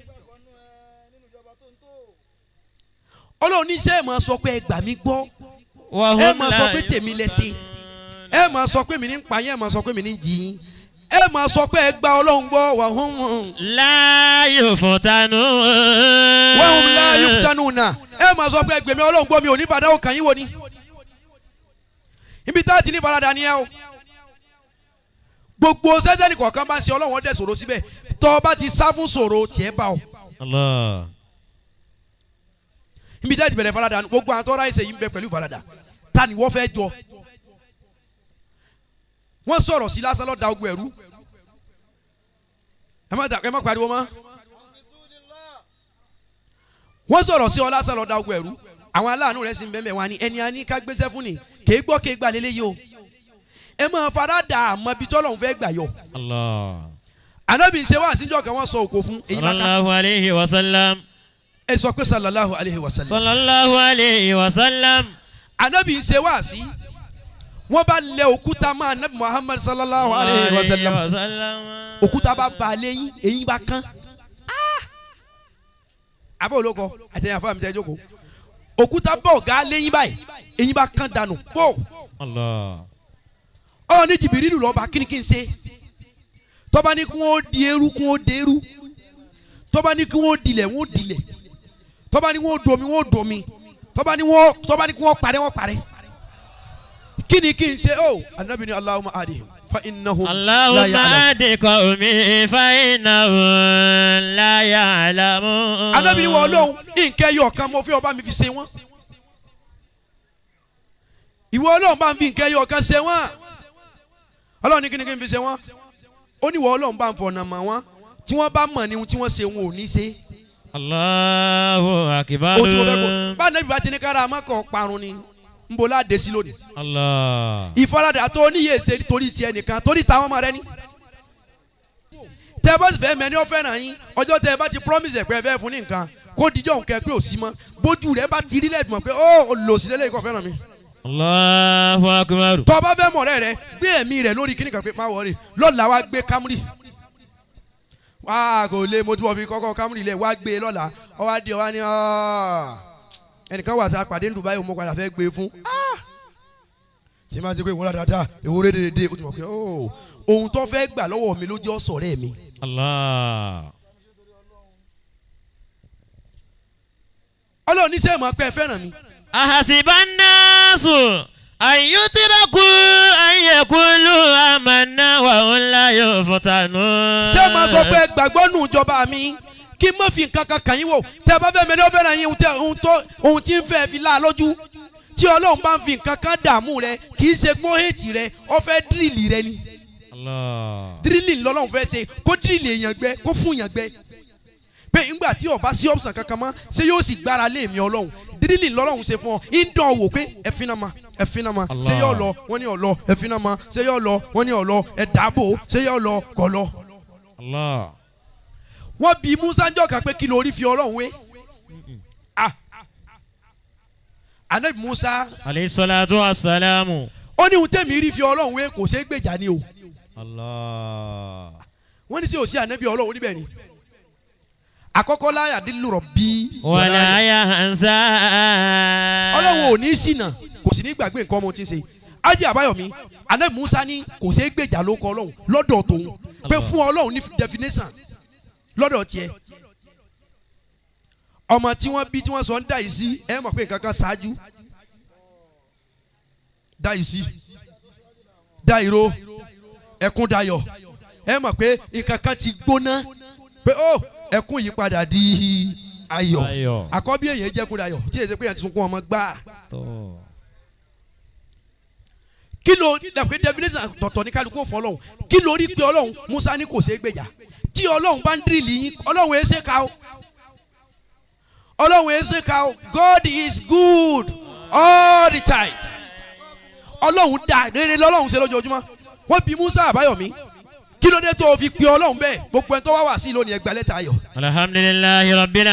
Ọlọ́run ní sẹ́ ẹ̀ máa sọ pé ẹ gbà mí gbọ́. Ẹ máa sọ pé tèmi lẹ ṣe. Ẹ máa sọ pé mi ní ń pa yín, ẹ máa sọ pé mi ní ń jí yín. Ẹ máa sọ pé ẹ gba Ọlọ́run gbọ́ wà hún hún. láyò fọ̀tánù. Wọ́n hùn láàyè fúdánù náà. Ẹ máa sọ pé ẹ gbèmí Ọlọ́run gbọ́ mi ò ní fàdá òkàn yín wo ni. Ibi tá a ti ní farada ni ẹ o. Gbogbo sẹ́tẹ̀nì kọ̀ọ̀kan bá ń ṣe Ọlọ́run ọdẹ sọ̀rọ̀ síbẹ̀. Tọ́ ọ bá ti sá fún sọ̀rọ̀ tiẹ̀ bá ọ. Allah. Ibi tá a ti bẹ̀rẹ̀ farada gbogbo àwọn tọ́ra ẹsẹ̀ yìí ń bẹ pẹ̀lú farada. Ta ni wọ́n fẹ́ jọ? Wọ́n sọ̀rọ̀ sí lásán lọ́ọ́ da ogun ẹ̀rú. Ẹ má dà ẹ má pariwo mọ́. Wọ́n sọ̀rọ̀ sí ọ lásán lọ́ọ́ da ogun ẹ̀rú. Àwọn aláàánú rẹ̀ sì ń bẹ́ẹ̀ wá ní ẹni a ní ká gbéṣẹ́ fún ni kèé gbọ́ kèé gbà lélẹ́yìí o. Ẹ máa farada àmọ́ ibi tọ́lọ́hún fẹ́ gbà yọ. Allah. Ànábì ń ṣe wá àsìnjọ́ kan wọ́n sọ òkò fún èyí bá ká. sallallahu alayhi wa sallam. Ẹ sọ pé sallallahu alayhi wa sallam. sallallahu alayhi wa sallam. anabi ń ṣe wáàsí wọ́n bá lẹ òkúta mọ́ anabi muhammad sallallahu alayhi wa sallam òkúta bá ba lẹ́yìn eyín bá kán àbọ̀ olóko àtẹ̀yìn àfọ̀ àmì tẹ́ jókòó òkúta bọ̀ ọ̀gá lẹ́yìn báyìí eyín bá kán dànù pò Allah. ọ ní jìbìrìlù lọ́ba kíni kí n ṣe tọ́ba ní kí wọ́n di eru kí wọ́n di eru tọ́ba ní kí wọ́n dilẹ̀ wọ́n dilẹ̀ tọ́ba ní wọ́n domi wọ́n domi tọ́ba ní wọ́n tọ́ba ní kí wọ́n parẹ́ wọ́n parẹ́ kíni kí n ṣe o anabi ni allahumma adihim fa innahu la Allahumma ya'lam adi qawmi fa innahum la ya'lamun. anabi ni wọ́n lóhùn nǹkẹ́ yọ̀ kan mo fi ọba mi fi ṣe wọ́n ìwọ ọlọ́run bá ń fi nǹkẹ́ yọ̀ kan ṣe wọ́n ọlọ́run ní kíni kí n fi ṣe wọ́n ó ní ìwọ ọlọ́run bá ń fọ̀nà mọ̀ wọ́n tí wọ́n bá mọ̀ ní ohun tí wọ́n ṣe wọn ò ní ṣe Allahu akbar. ó tí mo fẹ́ kó bá anabi bá ti ní kára amákọ̀ parun ni ń bo láde sí lónìí Allah. ìfaradà tó níyè ṣe torí tiẹ̀ nìkan torí táwọn ọmọ rẹ ní. tẹ bá sì fẹ́ mẹ́ni ó fẹ́ràn yín ọjọ́ tẹ bá ti promise ẹ̀ pé ẹ fẹ́ fún ní nǹkan kó dijọ́ nǹkan pé ò sí mọ́ bójú rẹ bá ti rí lẹ́ẹ̀fì mọ̀ pé ó lò sí lélẹ́yìn kò fẹ́ràn mi. Allahu akbar. tọ́ bá fẹ́ mọ̀ rẹ́ rẹ gbé ẹ̀mí rẹ lórí kíní kan pé má wọrí lọ́la wá gbé Camry wá kò lè mo ti wọ́n fi kọ́kọ́ Camry lẹ̀ wá gbé lọ́la ọ wá di ọ wá ní ọ́ ẹnìkan wà sá pàdé ní Dubai mo padà fẹ́ gbé fún ṣé máa ń jẹ́ pé ìwúrà dáadáa ìwúrà dédé o ti mọ̀ pé ó ohun tó fẹ́ gbà lọ́wọ́ mi ló jẹ́ ọ̀sọ̀rẹ́ mi. Allah. ọlọ́run ní sẹ́yìn máa pẹ́ fẹ́ràn mi. Ahasiban nasu an yutraku an yaqulu amanna wa hum la yuftanun. ṣé máa sọ pé gbàgbọ́ nù ìjọba mi kí n má fi nǹkan kan kàn yín wò tẹ́ ẹ bá fẹ́ mi ní ó fẹ́ràn yín ohun tẹ́- ohun tó ohun tí ń fẹ́ fi lá a lójú tí ọlọ́run bá ń fi nǹkan kan dààmú rẹ kì í ṣe gbọ́n èjì rẹ ó fẹ́ dírìlì rẹ ni Allah. dírìlì lọ́lọ́run fẹ́ ṣe kó dírìlì èèyàn gbẹ kó fún èèyàn gbẹ pé ńgbà tí ọba sí ọ̀sán kankan mọ́ ṣé yóò sì gbára lé mi ọlọ́run dírìlì lọ́lọ́run ṣe fún ọ ń dán ọ wò pé ẹ̀fín náà ma ẹ̀fín náà ma ṣé Allah. yóò lọ wọ́n ní ọ̀lọ́ ẹ̀fín náà ma ṣé yóò lọ wọ́n ní ọ̀lọ́ ẹ̀dàbò ṣé yóò lọ kọ̀ lọ. Allah. wọ́n bi musa jọ kan pé kí lórí fi ọlọ́run wé Ah. anabi musa Alayhi salatu wa salamu. ó ní ohun tẹ̀mí rí fi ọlọ́run wé kò ṣeé gbèjà ni o Allah. wọ́n ní sí òsì anabi ọlọ́run níbẹ̀ ni àkọ́kọ́ láyà dín lùrọ̀ bí Wala yansa. ọlọ́run ò ní ṣìnà kò sì ní gbàgbé nǹkan ọmọ tí ń ṣe ájì àbáyọ̀mí anabi musa ní kò ṣeé gbèjà ló kọ ọlọ́run lọ́dọ̀ tòun pé Allah. fún ọlọ́run ní definition lọ́dọ̀ tiẹ̀ ọmọ tí wọ́n bí tí wọ́n sọ ń dá yìí sí ẹ mọ̀ pé nǹkan kan ṣáájú dá yìí sí dá ìró ẹkún dayọ̀ ẹ mọ̀ pé nǹkan kan ti gbóná pé ó ẹkún yìí padà di ayọ̀ Ayọ̀. àkọ́bí èèyàn jẹ́kún dayọ̀ tí èsì pé èèyàn ti sunkún ọmọ gbáà Tó. kí ló dàpé definition tọ̀tọ̀ ní kálukú òfò ọlọ́run kí ló rí pé ọlọ́run musa ní kò ṣeé gbèjà tí ọlọ́run bá ń dìrìlì yín ọlọ́run èé ṣe ká o ọlọ́run èé ṣe ká o God is good all the time ọlọ́run dá rere lọ́lọ́run ṣe lójoojúmọ́ wọ́n bi musa àbáyọ̀mí kí ló dé tó o fi pe ọlọ́run bẹ́ẹ̀ gbogbo ẹni tó wá wá sí lónìí ẹgbẹ́ lẹ́tà ayọ̀ Alhamdulillahi rabbil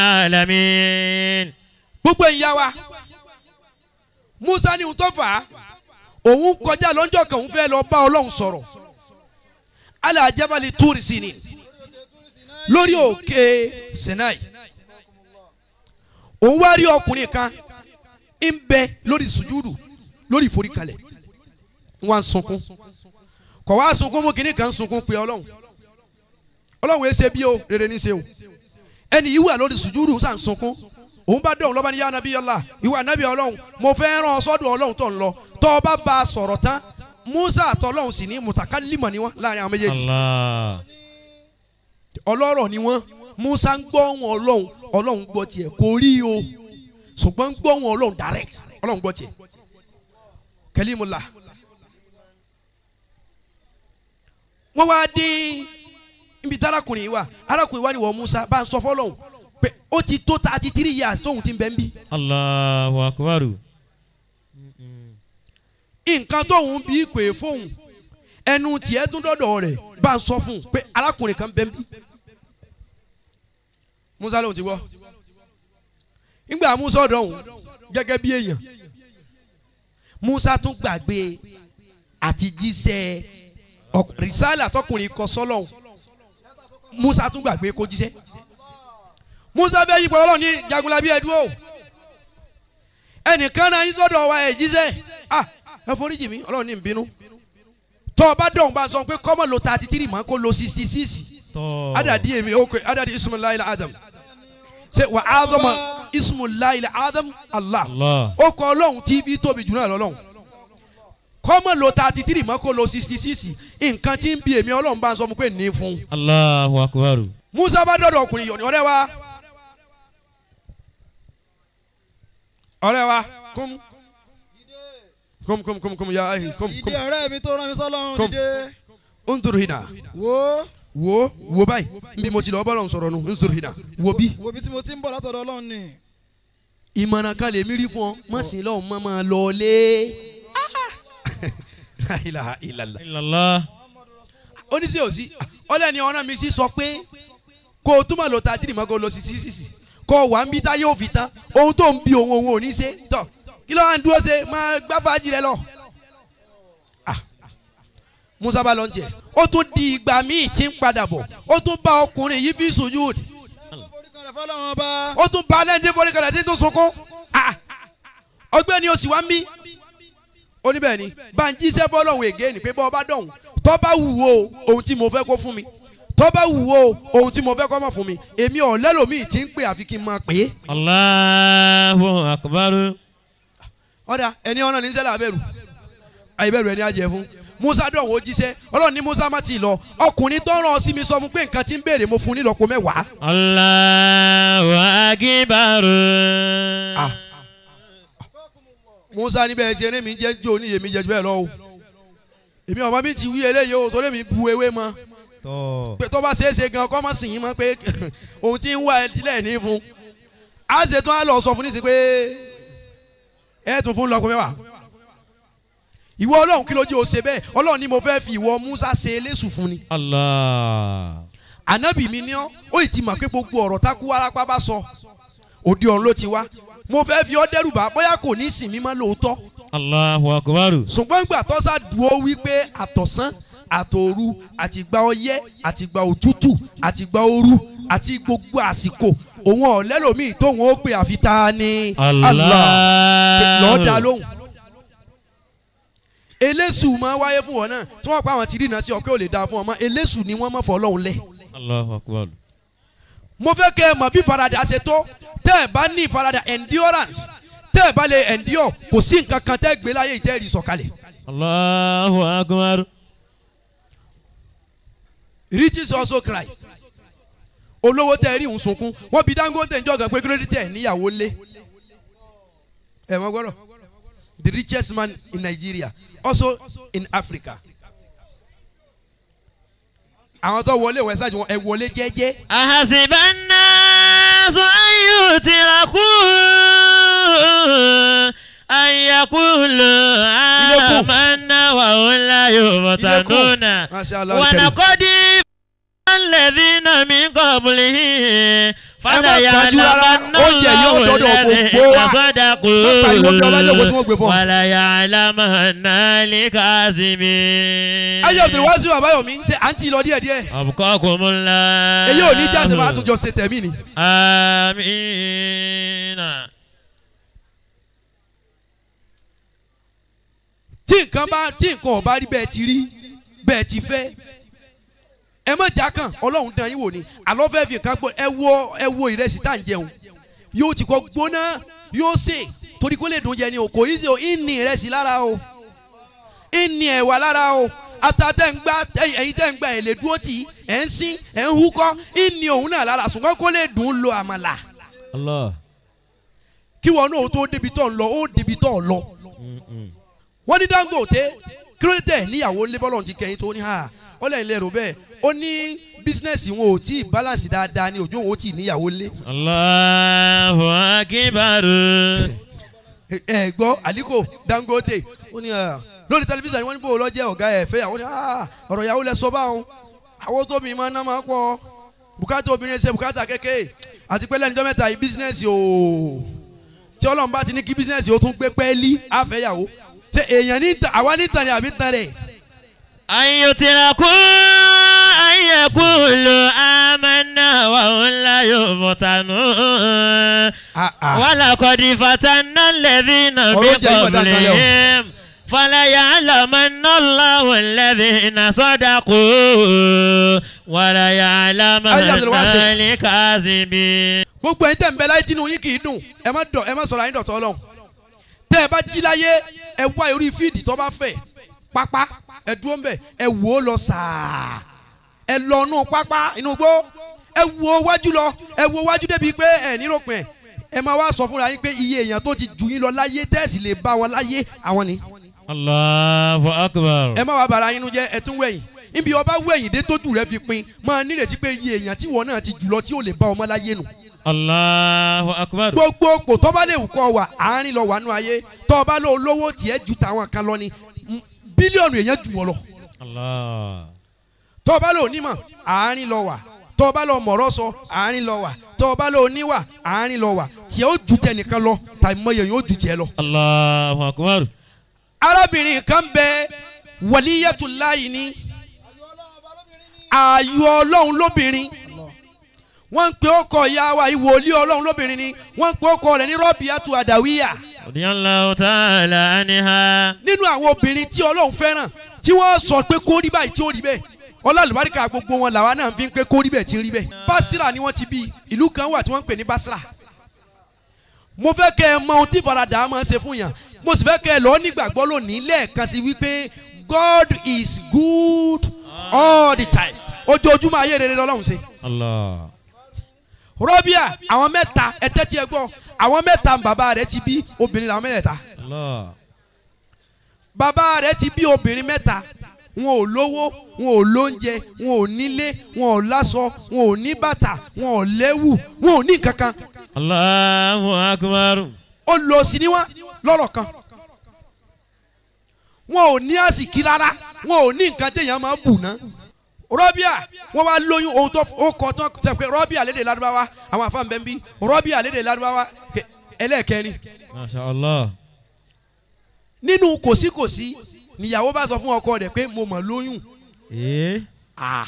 alamin. gbogbo ẹ̀yin yá wa musa ní ohun tó fà á òun kọjá lọ́jọ́ kan òun fẹ́ lọ bá ọlọ́run sọ̀rọ̀ ala jabali túrì sí ni lórí òkè Sinai òun wá rí ọkùnrin kan ń bẹ lórí sùjúdù lórí ìforíkalẹ̀ wọn ń sunkún kọ̀ wá sunkún fún kínní kan ń sunkún pé ọlọ́run ọlọ́run ẹ ṣe bí o rere ní ṣe o ẹni yìí wà lórí sùjúdù sàn sunkún òun bá dọ̀hún lọ́ba ní yá anabi yọlá ìwà anabi ọlọ́run mo fẹ́ rán ọ sọ́dọ̀ ọlọ́run tó ń lọ tọ́ ọ bá ba a sọ̀rọ̀ tán musa àtọ́lọ́run sì ní mùtàkálímọ̀ ni wọ́n láàrin àwọn méjèèjì Allah. ọlọ́rọ̀ ni wọ́n musa ń gbọ́ wọn ọlọ́run ọlọ́run gbọ́ tiẹ̀ kò rí o ṣùgbọ́n ń gbọ́ wọn ọlọ́run direct ọlọ́run gbọ́ tiẹ̀ kẹlímùlà wọ́n wá dé ibi tí arákùnrin yìí wà arákùnrin wà ní wọ́n musa bá ń sọ fọlọ́hún pé ó ti tó thirty three years tóun ti ń bẹ́ ń bí Allahu akbar. nǹkan tóun bí pè fóun ẹnu tiẹ̀ tún dọ́dọ̀ rẹ̀ bá ń sọ fún un pé arákùnrin kan bẹ́ ń bí musa lóun ti gbọ́ nígbà musa ọ̀dọ̀ òun gẹ́gẹ́ bí èèyàn musa tún gbàgbé àti jíṣẹ́ ọk- rìsálà tọkùnrin kọ sọ́lọ́hún musa tún gbàgbé kó jíṣẹ́ musa bẹ́ẹ̀ yípo ọlọ́run ní jagunlabi ẹ̀dúró ẹnìkan náà yín sọ́dọ̀ wa ẹ̀ jíṣẹ́ ah ẹ foríjì mi ọlọ́run ní ìbínú tọ́ ọ bá dọ̀hún bá sọ pé kọ́mọ̀ lo thirty three mọ́ kó lo sixty six Tọ́. adadi èmi ó pé adadi ismullahi adam ṣe wà ádámà ismullahi adam allah Allah. ó kọ ọlọ́run tí bí tóbi jù náà lọ́lọ́run kọ́mọ̀ lo thirty three mọ́ kó lo sixty six nǹkan tí ń bi èmi ọlọ́run bá ń sọ fún pé ní fún un Allahu akbar. musa bá dọ̀dọ̀ ọkùnrin yọ̀ ní ọ̀rẹ́ wa ọ̀rẹ́ wa kún kún kún kún kún ya ayi kún ìdí kún ọ̀rẹ́ mi tó rán mi sọ́lọ́run Come. dìde nturu hina wo wo wo báyìí nbí mo ti lọ bọ́lọ̀ sọ̀rọ̀ nu nturu hina wo bí. wo bí tí mo ti ń bọ̀ látọ̀dọ̀ ọlọ́run ni ìmọ̀ràn kan lè mí rí fún ọ má sì lọ́hùn má máa lọ lé. ilaha illallah. Illallah. oníṣẹ́ òsì ọlẹ́ni ọ̀ràn mi sì sọ pé kó o túmọ̀ lọ ta tìrì mọ́ kó o lọ sí sí sí sí kó o wà ń bí táyé òfin tán ohun tó ń bi òun òun ò ní ṣe tọ̀ kí ló wà ń dúró ṣe máa gbá fàájì rẹ lọ. Ah. musa bá lọ ń tiẹ̀ ó tún di ìgbà míì tí ń padà bọ̀ ó tún bá ọkùnrin yìí fi sùjúd foríkalẹ̀ fọlọ́run ọba ó tún bá lẹ́ndé foríkalẹ̀ tí tó sunkún Ah. ọgbẹ́ni o sì wá ń bí ó ní bẹ́ẹ̀ ni bá ń jíṣẹ́ fọlọ́hún ègé ni pé bọ́ ọba dọ̀hún tó bá wù ó ohun tí mo fẹ́ kó fún mi tó bá wù ó ohun tí mo fẹ́ kó má fún mi èmi ò lẹ́lòmíì tí ń pè àfi kí n máa pè é. Allahu akbar. ọ̀dà ẹni ọ̀nà ní sẹ́lẹ̀ abẹ́rù àìbẹ̀rù ẹni àjẹ́ fún musa dọ̀hún ó jíṣẹ́ ọlọ́run ní musa má ti lọ ọkùnrin tó rán ọ sí mi sọ fún pé nǹkan tí ń béèrè mo fún un nílọ́po mẹ́wàá. Allahu akbar. Ah. musa níbẹ̀ ṣe eré mi jẹ́ jó ní èmi jẹ́ jù bẹ́ẹ̀ lọ o èmi ọmọ mi ti wí eléyìí o torí mi bu ewé mọ́ Tọ́. pé tó bá ṣeé ṣe gan kọ́ mọ́ sìn yín mọ́ pé ohun tí ń wá ẹ tilẹ̀ ní fún á ṣe tán á lọ sọ fún nísìsiyìí pé ẹ tún fún lọ́kùn mẹ́wàá ìwọ ọlọ́run kí ló jẹ́ o ṣe bẹ́ẹ̀ ọlọ́run ni mo fẹ́ fi ìwọ musa ṣe eléṣù fún ni Allah. ànábì mi ní ọ́ ó ì ti mọ̀ pé gbogbo ọ̀rọ̀ tákú wárápá bá sọ òde ọ̀run ló ti wá mo fẹ́ fi ọ́ dẹ́rù bá bóyá kò ní sìn mí mọ́ lóòótọ́ Allahu akbar. ṣùgbọ́n ìgbà tó sá dúró wípé àtọ̀sán àtòru àtìgbà ọyẹ́ àtìgbà òtútù àtìgbà ooru àti gbogbo àsìkò òun ọ̀lẹ́lòmíì tóun ó pè àfi ta ni lọ́ọ́ da lóhùn. eléṣù máa wáyé fún wọn náà tí wọ́n pa àwọn tí rìnnà sí ọ pé ò lè da fún ọ mọ́ eléṣù ni wọ́n mọ̀ fọ́ ọlọ́run lẹ̀. Allahu akbar. mo fẹ́ kẹ́ ẹ mọ̀ bí faradà ṣe tó tẹ́ ẹ bá ní faradà endurance tẹ́ ẹ bá lè endure kò sí nǹkan kan tẹ́ ẹ gbé láyé ìtẹ́rì sọ̀kalẹ̀. Allahu akbar. riches also cry olówó tẹ rí òun sunkún wọn bí Dangote ń jọgàn pé kí tẹ níyàwó lé ẹ mọ gbọ́dọ̀ the richest man in Nigeria also in Africa àwọn tó wọlé wọn ṣáàjú wọn ẹ wọlé jẹ́jẹ́ أحسب الناس أن يتركوا أن يقولوا إليكم. آمنا وهم لا يفتنون Masha Allah al-Karim. ولقد الذين من قبلهم fala ẹ má kánjú rárá, ya'lamanna oúnjẹ yóò Allahu dọ́dọ̀ alladhina gbogbo wa. sadaqu Má pariwo bí ọba jókòó tí wọ́n gbé fún ọ. wala ya'lamanna al-kadhibin. ayé òbí wá sí àbáyọmí ṣe à ń tì lọ díẹ̀ díẹ̀ Abqakumullah. èyí ò ní jáde máa tún jọ ṣe tẹ̀mí ni. Amina. tí nǹkan bá tí nǹkan ọba rí bẹ́ẹ̀ ti rí bẹ́ẹ̀ ti fẹ́ ẹ má já kàn ọlọ́run dán yín wò ni àlọ́ fẹ́ fi nǹkan gbọ́ ẹ wo ẹ wo ìrẹsì tá à ń jẹun yóò ti kọ́ gbóná yóò sè torí kó lè dùn jẹ ni o kò yí sí o ìní ìrẹsì lára o ìní ẹ̀wà lára o ata tẹ́ ń gbá ẹ̀yin tẹ́ ń gbá ẹ̀ lè dúró tì í ẹ̀ ń sín ẹ̀ ń húkọ́ ìní òun náà lára ṣùgbọ́n kó lè dùn ún lo àmàlà Allah. kí wọn náà tó débi tó ń lọ ó débi tó ń lọ wọ́n ní Dangote kílódé níyàwó lébọ́lọ̀ ti kẹ́yìn tó ní ha ó lẹ́yìn lẹ́rù bẹ́ẹ̀ ó ní bísínẹ́sì wọn ò tí ì balance dáadáa ní òjò wọn ò tí ì níyàwó lé Allahu akbar. ẹ ẹ gbọ́ Aliko Dangote ó ní ah, lórí tẹlifíṣàn ni wọ́n ní bó lọ jẹ́ ọ̀gá ẹ̀ fẹ́ àwọn ní ah, ọ̀rọ̀ ìyàwó lẹ sọ báwọn àwọn tó mi máa ná máa pọ̀ bùkátà obìnrin ṣe bùkátà kékeré àti pé lẹ́nu dọ́mẹ́ta yìí bísínẹ́sì o tí Ọlọ́run bá ti ní kí bísínẹ́sì o tún gbé pẹ́ẹ́lí àfẹ́yàwó ṣe èèyàn ní ta àwa ní tàn ní àbí tàn rẹ̀ أن يتركوا أن يقولوا آمنا وهم لا يفتنون ولقد فتنا الذين من Ọ̀rọ̀ jẹ́ ìmọ̀dá kan lẹ́ o. قبلهم فليعلمن الله الذين صدقوا وليعلمن Ayé Abdulwasi. الكاذبين gbogbo ẹ̀yin tẹ́ ń bẹ láyé tínú yín kì í dùn ẹ má dọ̀ ẹ má sọ̀rọ̀ ayé dọ̀tọ̀ Ọlọ́run tẹ́ ẹ bá jí láyé ẹ wá orí fíìdì tó bá fẹ̀ pápá ẹ dúró ń bẹ̀ ẹ wò ó lọ sàá ẹ lọ inú pápá inú gbó ẹ wo wájú lọ ẹ wo wájú débi pé ẹ níròpin ẹ ẹ máa wá sọ fúnra yín pé iye èèyàn tó ti jù yín lọ láyé tẹ́ẹ̀sì lè bá wọn láyé àwọn ni الله أكبر ẹ má wá bara yín nu jẹ́ ẹ tún wẹ̀yìn níbi ọba wẹ̀yìn dé tójú rẹ fi pin máa nírètí pé iye èèyàn tí wọn náà ti jù lọ tí ò lè bá ọmọ láyé nù الله أكبر gbogbo òpò tó bá lè wù kọ́ wà àárín lọ wà nù ayé tó bá lọ lówó tiẹ̀ ju tàwọn kan lọ ni m- bílíọ̀nù èèyàn jù wọ́n lọ الله tó bá lọ onímọ̀ àárín lọ wà tó bá lọ mọ̀rọ̀ sọ àárín lọ wà tó bá lọ oníwà àárín lọ wà tiẹ̀ ó ju tẹnìkan lọ tàbí mọ̀yẹ̀ yóò ju tiẹ̀ lọ. الله أكبر arábìnrin kan bẹ wàlíyàtúláyì ní ààyò ọlọ́run lóbìnrin wọ́n ń pe ọkọ ìyá wa ìwòlí ọlọ́run lóbìnrin ni wọ́n ń pe ọkọ rẹ̀ ní rọ́bìyàtú àdàwíyà رضي الله تعالى عنها nínú àwọn obìnrin tí ọlọ́run fẹ́ràn tí wọ́n sọ pé kó rí báyìí tí ó rí bẹ́ẹ̀ ọlọ́àlùbáríkà gbogbo wọn làwa náà fi ń pé kó rí bẹ́ẹ̀ tí ń rí bẹ́ẹ̀. Basira ni wọ́n ti bí ìlú kan wà tí wọ́n ń pè ní Basira. mo fẹ́ kẹ́ ẹ mọ ohun tí faradà máa ń ṣe fún yàn mo sì fẹ́ kẹ́ ẹ lọ nígbàgbọ́ lónìí lẹ́ẹ̀kan sí wípé God is good all the time ojoojúmọ́ ayé rere lọ́lọ́run ṣe. الله Rọ́bíà àwọn mẹ́ta ẹ̀tẹ́ tí ẹ gbọ́ àwọn mẹ́ta bàbá rẹ̀ ti bí obìnrin làwọn mẹ́tẹ̀ẹ̀ta الله bàbá rẹ̀ ti bí obìnrin mẹ́ta wọn ò lówó wọn ò lóúnjẹ wọn ò nílé wọn ò láṣọ wọn ò ní bàtà wọn ò lẹ́wù wọn ò ní kankan الله أكبر ó lọ sí ni wọn lọ́rọ̀ kan wọn ò ní àsìkí rárá wọn ò ní nǹkan téèyàn máa bù ná rọ́bíà wọ́n wá lóyún ohun tó ó kọ tán sọ pé rọ́bíà lédè ládùbáwá àwọn àfáà bẹ́ẹ̀ bí rọ́bíà lédè ládùbáwá kẹ- ẹlẹ́ẹ̀kẹrin ما شاء الله nínú kòsíkòsí níyàwó bá sọ fún ọkọ rẹ̀ pé mo mọ̀ lóyún إيه Ah.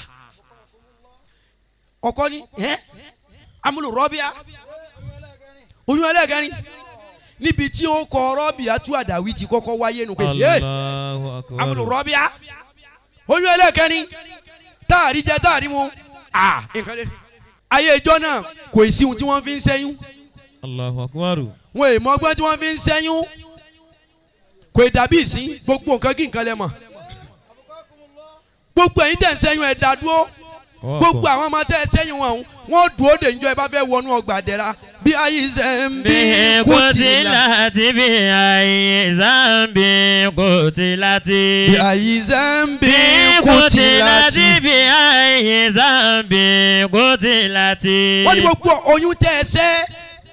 ọkọ ni ẹ amúlò rọ́bíà oyún ẹlẹ́gẹ̀rin níbi tí ó kọ rọ́bíà tú àdàwí ti kọ́kọ́ wáyé nu pé yé الله amúlò أكبر rọ́bíà oyún ẹlẹ́gẹ̀rin táàrí jẹ táàrí mu Ah, nǹkan dé ayé ìjọ náà kò sí ohun tí wọ́n fi ń ṣẹ́yún الله أكبر wọn èèmọ̀ ọgbọ́n tí wọ́n fi ń ṣẹ́yún kò ì dàbí ìsín gbogbo nǹkan kí nǹkan lẹ mọ̀ gbogbo ẹ̀yin tẹ̀ ń ṣẹ́yún ẹ̀ dá dúró gbogbo àwọn ọmọ tẹ́ ẹ sẹ́yìn wọn ọ̀hún wọ́n dúró de njọ́ ẹ bá fẹ́ wọnú ọgbà dẹ́ra bí ayé ṣe ń bí bí kùtìlá قتلت بأي ذنب قتلت bí ayé ṣe ń bí bí kùtìlá قتلت tí. بأي ذنب قتلت wọ́n ní gbogbo oyún tẹ́ ẹ sẹ́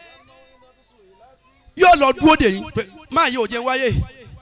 yóò lọ dúró de yín pé máa yí òjò wáyé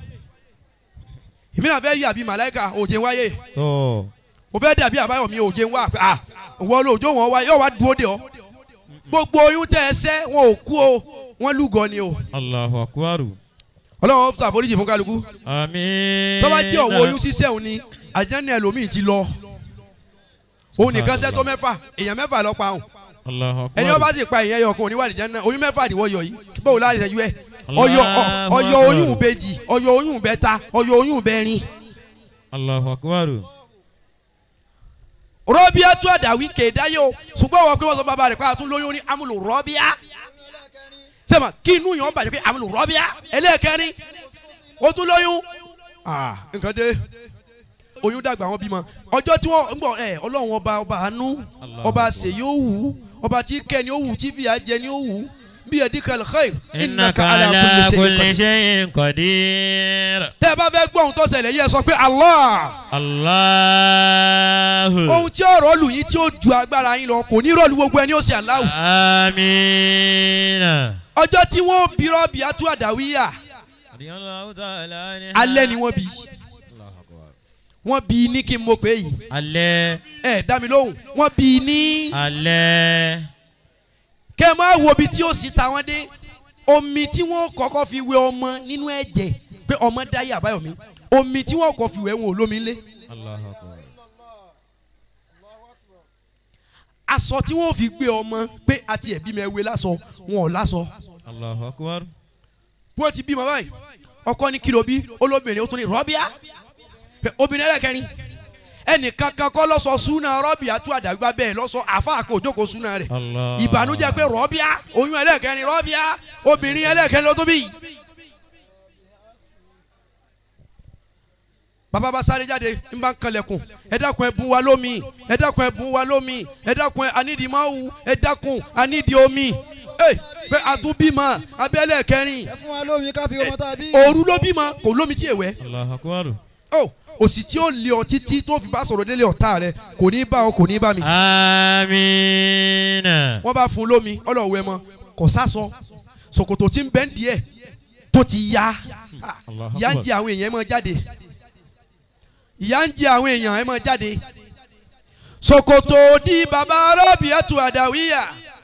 èmi náà fẹ́ yí àbí màláìka òjò wáyé tó mo fẹ́ dàbí àbáyọ̀mí òjò wá pé ah wọ́n lọ òjò wọn wáyé yóò wá dúró de ọ gbogbo oyún tẹ́ ẹ sẹ́ wọn ò kú o wọ́n lúgọ ni o Allahu akbar. ọlọ́run fún àforíjì fún kálukú Àmín. tó bá jẹ́ ọ̀wọ́ oyún sísẹ́ òun ni àjẹ́ni ẹlòmíì ti lọ òun nìkan sẹ́ tó mẹ́fà èèyàn mẹ́fà lọ pa òun Allahu akbar. ẹni wọ́n bá sì pa èèyàn yọ ọkàn oníwàdí jẹ́ náà oyún mẹ́fà àdìwọ́ yọ yìí báwo láti ṣẹ́jú ẹ̀ ọyọ ọ- ọyọ oyún bèjì ọyọ oyún bẹ́ta ọyọ oyún bẹ́rin Allahu akbar. rọ́bíà tún àdàwí kéèdáyé o ṣùgbọ́n wọ́n pé wọ́n sọ bàbá rẹ̀ pé àtún lóyún ní amúlò rọ́bíà sẹ́mà kí inú yàn bàjẹ́ pé amúlò rọ́bíà ẹlẹ́ẹ̀kẹrin ó tún lóyún Ah, nǹkan dé oyún dàgbà wọn bímọ ọjọ́ tí wọ́n ń bọ̀ ẹ̀ ọlọ́run ọba ọba àánú ọba ṣèyí ó wù ú ọba tí kẹ́ni ó wù ú tí fìyà jẹ ni ó wù ú bí ẹ̀dínkà khair Innaka ala kulli shay'in qadir. tẹ́ ẹ bá fẹ́ gbọ́ ohun tó ṣẹlẹ̀ yẹ sọ pé Allah Allahu. ohun tí ọ̀rọ̀ lù yín tí ó ju agbára yín lọ kò ní rọ̀lù gbogbo ẹni ó ṣe aláwù. Àmín. ọjọ́ tí wọ́n bí rọ́ọ̀bì atú àdáwíyà alẹ́ ni wọ́n bí wọ́n bí ní kí n mọ̀ pé yìí Alẹ́. ẹ dá mi lóhùn wọ́n bí ní Alẹ́. kẹ́ ẹ máa wo ibi tí ó sì ta wọ́n dé omi tí wọ́n kọ́kọ́ fi wẹ ọmọ nínú ẹ̀jẹ̀ pé ọmọ dáyé àbáyọ̀mí omi tí wọ́n kọ́ fi wẹ̀ wọn ò lómi ńlé Allahu akbar. aṣọ tí wọ́n fi gbé ọmọ pé àti ẹ̀bí mi ẹ̀wé lásọ wọn ò lásọ Allahu akbar. bí wọ́n ti bímọ báyìí ọkọ ní kìlọ̀ bí olóbìnrin ó tún ní rọ́bíà Pé obìnrin ẹlẹ́kẹrin ẹnìkan kan kọ́ lọ́sọ súnà rọ́bíà tún àdàgbà bẹ́ẹ̀ lọ́sọ àfa kò jókòó súnà rẹ̀ Allah. ìbànújẹ́ pé rọ́bíà oyún ẹlẹ́kẹrin rọ́bíà obìnrin ẹlẹ́kẹrin ló tó bí. bàbá bá sáré jáde ń bá ń kalẹ̀kùn ẹ dákun ẹ bùn wa lómi ẹ dákun ẹ bùn wa lómi ẹ dákun ẹ anídìí máa wù ẹ dákun anídìí omi ẹ pé àtúbímọ abẹ́lẹ̀ kẹrin ẹ fún wa lómi ká fi ọmọ tá a bí. òru ló bímọ kò lómi tí èwẹ́ Allahu akbar. ó òsì tí ó lé ọ títí tó fi bá sọ̀rọ̀ délé ọ̀tá rẹ kò ní bá ọ kò ní bá mi. Àmín. wọ́n bá fún un lómi ọlọ́wẹ́ mọ́ kò sásọ ṣòkòtò tí ń bẹ́ ń díẹ̀ tó ti ya Allahu ìyá ń akbar. jẹ àwọn èèyàn ẹ máa jáde ìyá ń jẹ àwọn èèyàn ẹ máa jáde ṣòkòtò di bàbá rọ́ọ̀bì ẹ̀tù àdàwíyà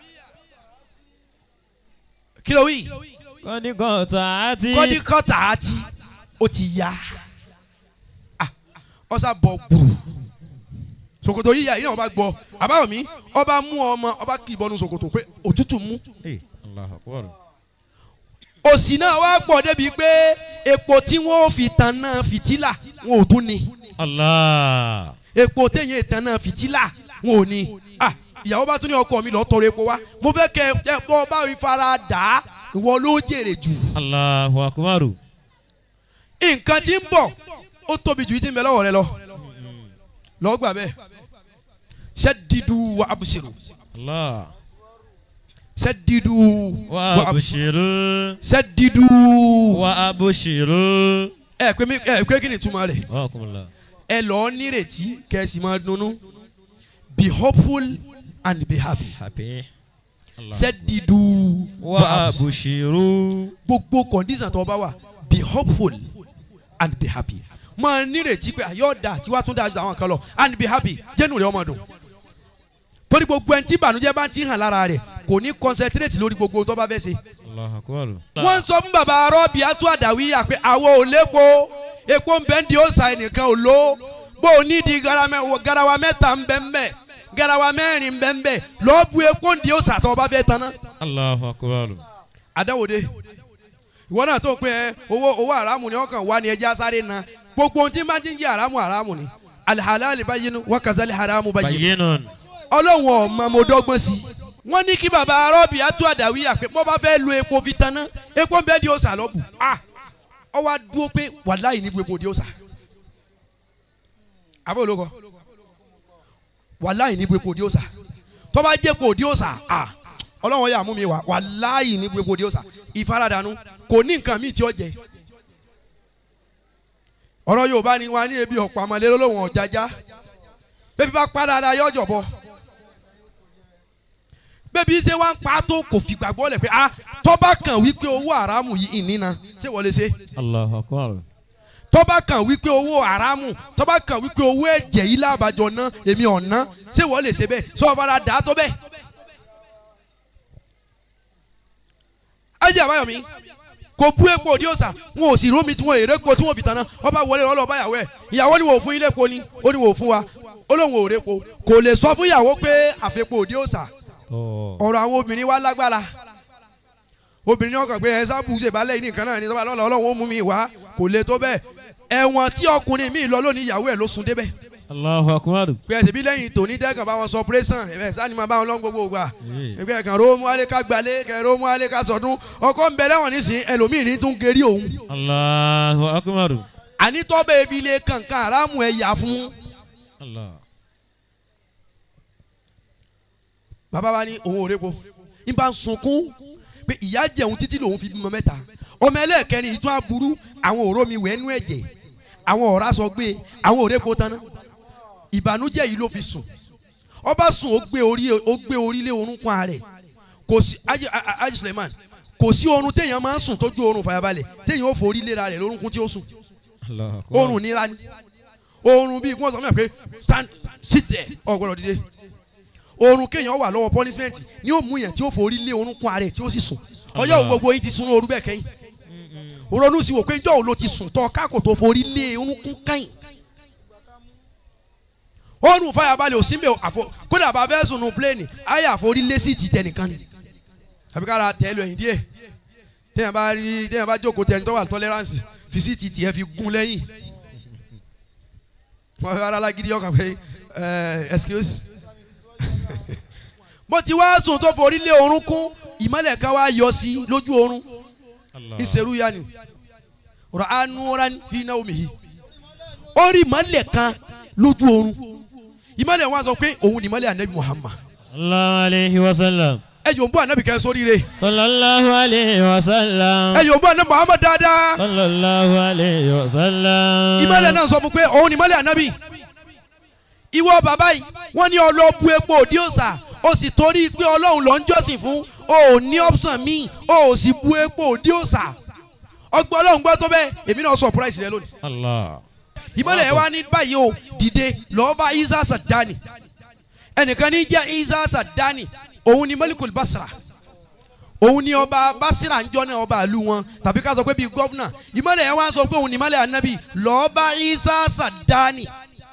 kí ló wí Kọ́ni kọ́ta àti. kọ́ni kọ́tà àti ó ti ya Ah, ọ̀sà bọ̀ gbùrù ṣòkòtò yíya yìí náà ọba gbọ́ àbáwọ̀ mi ọba mú ọmọ ọba kì í bọ́nu ṣòkòtò pé òtútù mú Eh, Allahu akbar. òsì náà wá pọ̀ débi pé epo tí wọ́n fi tan náà fìtílà wọn ò tún ní Allah. epo téèyàn ìtàn náà fìtílà wọn ò ní Ah, ìyàwó bá tún ní ọkọ mi lọ tọrọ epo wá mo fẹ́ kẹ ẹ bọ́ bá mi fara dà á ìwọ ló jèrè jù Allahu akbar. nǹkan tí ń bọ̀ ó tóbi jù yìí tí ń bẹ lọ́wọ́ rẹ lọ lọ́ọ́ gbà bẹ́ẹ̀ sẹ́dídú wa abusiru Allah. sẹ́dídú Wa abushiru. sẹ́dídú Wa abushiru. ẹ pé mi ẹ pé kí ni ìtumọ̀ rẹ̀ Wa kumula. ẹ lọ́ọ́ nírètí kẹ́sì máa dunnú be hopeful and be happy Happy. Allah. sẹ́dídú Wa abushiru. gbogbo condition tó bá wà be hopeful and be happy máa nírètí pé yóò da tí wàá tún da ju àwọn kan lọ and be happy jẹ́nu rẹ̀ ọmọ dùn torí gbogbo ẹni tí ìbànújẹ́ bá ti hàn lára rẹ̀ kò ní concentrate lórí gbogbo ohun tó bá fẹ́ ṣe. Allahu akbar. wọ́n ń sọ fún bàbá arọ́bì atú àdàwíyà pé àwọn ò lépo epo ń bẹ́ ń di òòsà ẹnìkan ò lò bó o ní di garamẹ- garawa mẹ́ta ń bẹ́ ń bẹ́ garawa mẹ́rin ń bẹ́ ń bẹ́ lọ́ọ́ bu epo ń di òòsà tó o bá fẹ́ tanná Allahu akbar. adáwòde ìwọ náà tó ń pín ẹ owó owó àràmù ni wọn kàn wá ní ẹja sáré na gbogbo ohun tí n bá ti ń jẹ àràmù àràmù ni alihalali bayinu wakazali haramu bayinu Bayyinun. ọlọ́run ọ̀ma mo dọ́gbọ́n sí i wọ́n ní kí baba arọ́bì atú àdàwí àpè bọ́ bá fẹ́ lo epo fi tanná epo bẹ́ẹ̀ di òòsà lọ́bù ah ọ wá dúró pé wàláyé ní epo di òòsà àbẹ́ olóko wàláyé ní epo di òòsà tó bá jẹ́ epo di òòsà ah ọlọ́run yà mú mi wá wàláyé ní epo di òòsà ìfaradànù kò ní nǹkan míì tí ó jẹ ọ̀rọ̀ yorùbá ni wọn á ní ebi ọ̀pọ̀ àmàlẹ́ lọ́wọ́ ọ̀jájá bébí bá pa dáadáa yọ ọjọ́ bọ̀ bébí ṣe wá ń pa tó kò fi gbàgbọ́ lẹ̀ pé ah tọ́ba kan wípé owó àràmù yìí ìnínà ṣé wọlé ṣe Allahu akbar. tọ́ba kan wípé owó àràmù tọ́ba kan wípé owó ẹ̀jẹ̀ yìí lábàjọ́ ná èmi ọ̀nà ṣé wọlé ṣe bẹ́ẹ̀ sọ fara dà á tó bẹ́ẹ̀ ajé àbáyọ̀mí kò bú epo òdi òsà wọn ò sì rómi tí wọn èrè epo tí wọn fi tán náà ọba wọlé ọlọ́ bá yàwó ẹ̀ ìyàwó ni wò fún ilé epo ni ó ní wò fún wa ó lóun ò répo kò lè sọ fún ìyàwó pé àfẹ́po òdi òsà ọ̀rọ̀ àwọn obìnrin wa lágbára obìnrin náà kàn pé ẹ sábù ṣèbálẹ̀ yìí nìkan náà ni tọ́ba lọ́la ọlọ́run ó mú mi wá kò lè tó bẹ́ẹ̀ ẹ̀wọ̀n tí ọkùnrin mi lọ lónìí ìyàwó ẹ̀ ló sun débẹ̀ Allahu akbar. pé ẹsẹ̀ bí lẹ́yìn tòní tẹ́kàn bá wọn sọ pírẹ́sàn ẹ̀ sani máa bá wọn lọ́n gbogbo gbà ẹgbẹ́ kan ro mú alẹ́ ká gbalẹ̀ kẹ́ ro mú alẹ́ ká sọdún ọkọ ń bẹ lẹ́wọ̀n nísìn ẹlòmíì ní tún gerí òun Allahu akbar. àní tọ́bẹ̀ fi lé kankan aráàmù ẹ̀ yà fún Allah. bàbá wa ní òun ò répo ń bá ń sunkún pé ìyá jẹun títí lòun fi bímọ mẹ́ta ọmọ ẹlẹ́ẹ̀kẹrin ìtún aburú àwọn òró mi wẹ̀ nú ẹ̀jẹ̀ àwọn ọ̀rá sọ gbé àwọn òrépo taná ìbànújẹ́ yìí ló fi sùn ọba sùn ó gbé orí ó gbé orí lé orúnkún ààrẹ kò sí Haji- A- A- Haji Suleiman kò sí oorun téèyàn máa ń sùn tójú oorun fàyàbalẹ̀ téèyàn ó forí léra rẹ̀ lórúnkún tí ó sùn Allahu akbar. oorun nira ni oorun bíi kí wọ́n sọ fún mi pé stand sit there ọ̀gbọ́dọ̀ dìde oorun kéèyàn wà lọ́wọ́ punishment ni ó mú yẹn tí ó forí lé orúnkún ààrẹ tí ó sì sùn ọjọ́ òun gbogbo yín ti sun oorun bẹ́ẹ̀ kẹ́yìn ronú sí wò pé ìjọ́ òun ló ti sùn tọ́ káàkó tó forí lé orúnkún kẹ́yìn oorun fàyàbalẹ̀ òsínbẹ̀ àfọ kódà bá fẹ́ sùn nù pléènì ayé àforí lé sí ti tẹnìkan ni àbí kára tẹ́ lọ ẹ̀yìn díẹ̀ téèyàn bá rí téèyàn bá jókòó tẹni tó wà ní tolerance fi sí ti tiẹ̀ fi gún lẹ́yìn wọ́n fẹ́ ara lágídí ọkàn pé ẹ excuse bó ti wá sùn tó forí lé orúnkún ìmọ̀lẹ̀ kan wá yọ sí lójú oorun Allah. ìṣerú ya ni rà á núra fi náà omi yìí ó rí ìmọ̀lẹ̀ kan lójú oorun ìmọ̀lẹ̀ wọn sọ pé òun ni ìmọ̀lẹ̀ anabi Muhammad Sallallahu alayhi wa sallam. ẹ yóò ń bọ́ anabi kẹ́ sóríire Sallallahu alayhi wa sallam. ẹ yóò ń bọ́ anabi Muhammad dáadáa Sallallahu alayhi wa sallam. ìmọ̀lẹ̀ náà sọ fún pé òun ni ìmọ̀lẹ̀ anabi ìwọ bàbá yìí wọ́n ní ọlọ́bu epo òdi òsà ó sì torí pé ọlọ́run ló ń jọ́sìn fún o ò ní option míì o ò sì bu epo òdi òsà ọgbọ́n ọlọ́run gbọ́ tó bẹ́ẹ̀ èmi náà surprise rẹ lónìí Allah. ìmọ̀lẹ̀ wa ní báyìí o dìde lọ́ọ́ bá isa sadani ẹnìkan ní jẹ́ isa sadani òun ni malikul basra òun ni ọba basira ń jọ náà ọba ìlú wọn tàbí ká sọ pé bíi gọ́fúnà ìmọ̀lẹ̀ yẹn wá sọ pé òun ni ìmọ̀lẹ̀ anabi lọ́ọ́ bá isa sadani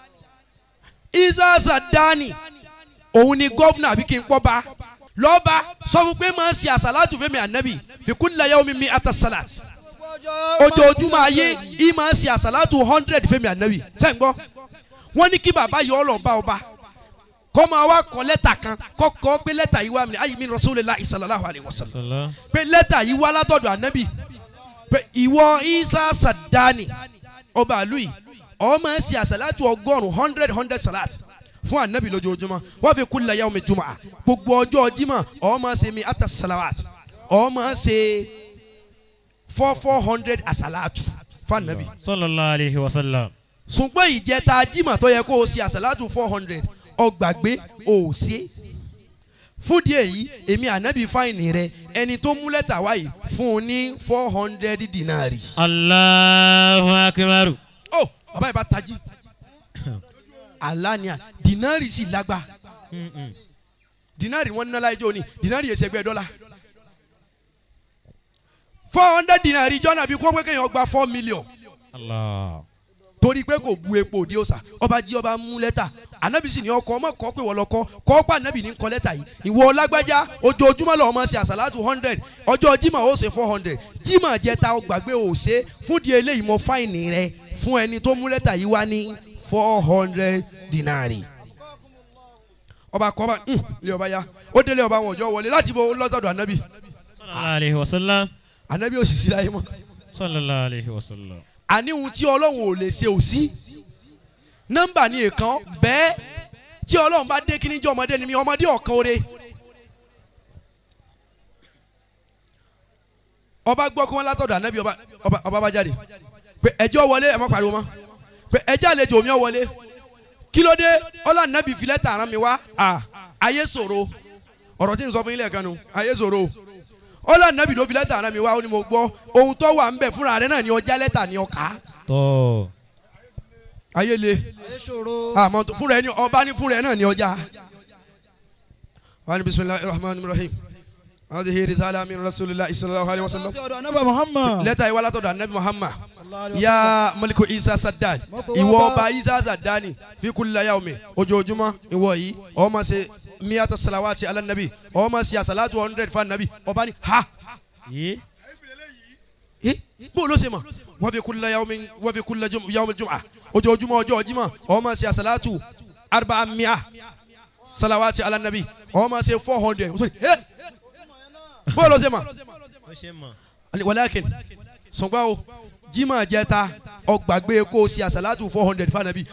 isa sadani òun ni gọ́fúnà àbí kí n pọ́ bá lọ́ọ́ bá sọ fún pé máa ń ṣe àsálàtù fẹ́mi anabi fi kulli yawmin mi ata salat ojoojúmọ́ ayé yìí máa ń ṣe àsálàtù hundred fẹ́mi ànábì sẹ́yìn gbọ́ wọ́n ní kí bàbá yọ ọ́ lọ bá ọba kọ́ máa wá kọ́ lẹ́tà kan kọ́ kọ́ pé lẹ́tà yìí wá mi ayé mi Rasulullahi sallallahu alaihi wasallam Sallallahu. pé lẹ́tà yìí wá látọ̀dọ̀ ànábì pé ìwọ Isa Sadani ọba àlù yìí ó máa ń ṣe àsálàtù ọgọ́rùn hundred hundred salat fún ànábì lójoojúmọ́ wọ́n fi kulli yawmi jumu'ah gbogbo ọjọ́ Jímọ̀ ó máa ń ṣe mi ata salawat ó máa ń ṣe four four hundred àsálàtù fún ànábì Sallallahu alayhi wa sallam. ṣùgbọ́n ìjẹta Jímọ̀ tó yẹ kó o ṣe àsálàtù four hundred ọgbàgbé ò ṣe fúdìí èyí èmi ànábì fáìnì rẹ ẹni tó mú lẹ́tà wáyé fún un ní four hundred dinari. Allahu akbar. ó bàbá yìí bá tají alania dinari sì lágbá Mm-mm. dinari wọn ní láyé jóni dinari yẹn ṣẹgbẹ́ dọ́là four hundred dinari jọ́nà bí kó pé kéèyàn gba four million Allah. torí pé kò bu epo òdi òsà ọba jí ọba mú lẹ́tà anabi sì ní ọkọ ọmọ kọ pé wọ́n lọ kọ́ kọ́ pa anabi ní kọ́ lẹ́tà yìí ìwọ lágbájá ojoojúmọ́ lọ́wọ́ máa ṣe àsàlátù hundred ọjọ́ jimá ó ṣe four hundred jimá jẹta ó gbàgbé ó ṣe fún di eléyìí mọ fáìnì rẹ fún ẹni tó mú lẹ́tà yìí wá ní four hundred dinari ọba kọ́ ọba ń ilé ọba ya ó délé ọba wọn ọjọ́ wọlé láti bọ lọ́tọ̀dọ̀ anabi Sallallahu alayhi wa sallam. anabi ò sì sí láyé mọ́ Sallallahu alayhi wa sallam. àníhun tí ọlọ́run ò lè ṣe ò sí nọ́mbà ni èèkan bẹ́ẹ̀ tí ọlọ́run bá dé kíní jẹ́ ọmọdé ni mi ọmọdé ọ̀kan oore ọba gbọ́ kí wọ́n látọ̀dọ̀ ànábì ọba ọba ọba bá jáde pé ẹjọ́ wọlé ẹ̀ má pariwo mọ́ pé ẹjọ́ àlejò mi ò wọlé kí ló dé ọlọ́run ànábì fi lẹ́tà rán mi wá à ayé ṣòro ọ̀rọ̀ tí n sọ fún ilé ẹ̀kan nu ayé ṣòro ọlọ́run ànábì ló fi lẹ́tà rán mi wá ó ní mo gbọ́ ohun tó wà ń bẹ̀ fúnra rẹ̀ náà ni ọjà lẹ́tà ni ọkà Tọ́. ayé le ayé ṣòro. àmọ́ tó- fúnra ẹni ọba ní fúnra ẹ náà ní ọjà. wà ní bisimilahi rahman rahim هذه رسالة من رسول الله صلى الله عليه وسلم láti ọ̀dọ̀ anábà muhammad. lẹ́tà ìwà látọ̀dọ̀ anabi muhammad sallallahu alaihi ya maliku isa sadan Mọ́kò ìwọ wá bá- ọba isa sadani fi kulli yawmi ojoojúmọ́ ìwọ yìí ó máa ṣe miyata salawati ala nabi ó máa ṣe asalatu hundred fa nabi ọba ni ha Yé. eh, bó ló ṣe mọ̀ wọ́n fi kulli yawmi wọ́n fi kulli jum- yawmi jum'a ojoojúmọ́ ọjọ́ jímọ̀ ó máa ṣe asalatu arba'a mi'a salawati ala nabi ó máa ṣe four hundred bó ló ṣe mọ̀ Ó ṣe mọ̀. Ani- walakin sọgbà o jimá jẹta ọgbàgbé kó o ṣe àṣàlátù four hundred fanabi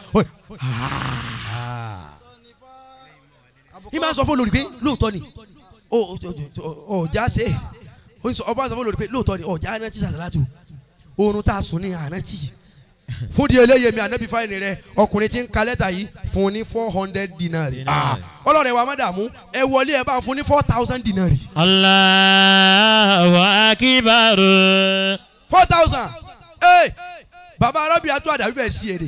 ìmọ̀ sọ fún olórí pé lóòótọ́ ni ọ- ọ- ọ- ọjà ṣe é. Ó sọ- ọba sọ fún olórí pé lóòótọ́ ni ọjà aná ti ṣàṣàlátù oorun tá a sùn ní àná tì fún di eléyè mi ànábì fáìní rẹ ọkùnrin tí ń ka lẹ́tà yìí fún un ní four hundred dinari Dinari. ọlọ́run ẹ̀ wà má dààmú ẹ wọlé ẹ bá ń fún ní four thousand dinari Allahu akbar. four thousand ee baba arábìnrin atún àdàbí bẹ́ẹ̀ sí èrè